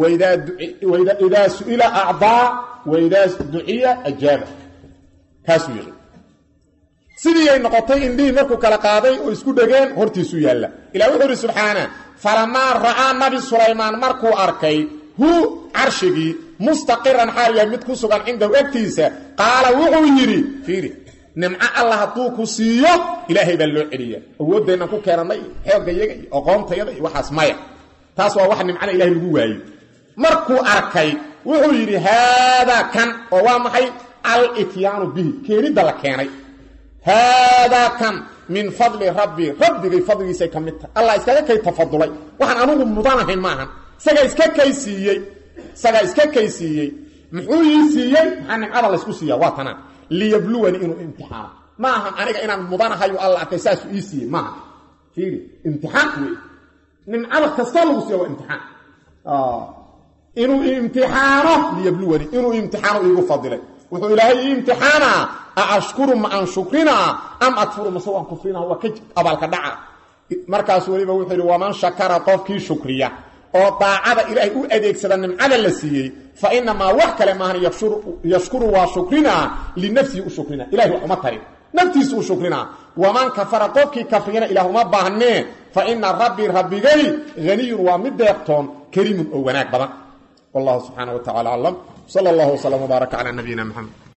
S1: idaa su'ila acdaa wa idaa duciya ajaaba kaasuu yiqiin sidii ay noqotay indhihii markuu kala qaaday oo isku dhegeen hortiisuu yaalla ilah wuxuu ihi subxaana falamaa ra'aa nabi sulaymaan markuu arkay hu carshigii mustaqiran xaal yahay mid ku sugan cindahu agtiisa qaala wuxuu yidhi fiiri nimco alla hadduu ku siiyo ilaahay baa loo celiya awooddeennan ku keenannay iyo xooggayaga iyo aqoontayada iyo waxaas maya taas waa wax nimcana ilahay lagu waayo markuu arkay wuxuu yidhi haadaa kan oo waa maxay al-ityaanu bihi keenidda la keenay haadaa kan min fadli rabbii rabbigay fadligiisay ka mid tahay allah iskaga kay tafadulay waxaan anugu mudanahay maahan isagaa iska kay siiyey isagaa iska kay siiyey muxuu ii siiyey maxaa nimcada laysku siiya waa tanaa liyabluwani inuu imtixaano ma ahan aniga inaan mudanahayo alla arkay saasuu ii siiyey maaha fiiri imtixaan wey nimcada kastoo lagu siiya waa imtixaan inuu imtixaano liyabluwani inuu imtixaano iigu fadilay wuxuu ilaahay ii imtixaanaa a ashkuru ma aan shukrinaa am akfuru mase waan kufrinaa waa ka abaalka dhaca markaasuu weliba wuxuu yidhi waman shakara qofkii shukriya oo daacada ilaahay u adeegsada nimcada la siiyey fa inamaa wax kale maahan yashkuru waa shukrinaa linafsihi u shukrinaa ilahay wax uma tarin naftiisu u shukrinaa waman kafara qofkii kafriyana ilaah uma baahnee fa ina rabbii rabbigay haniyun waa mid deeqtoon kariimun oo wanaag badan wallahu subxaana wa tacala aclam sal allahu wslam wbaaraka calaa nabiyina mxamed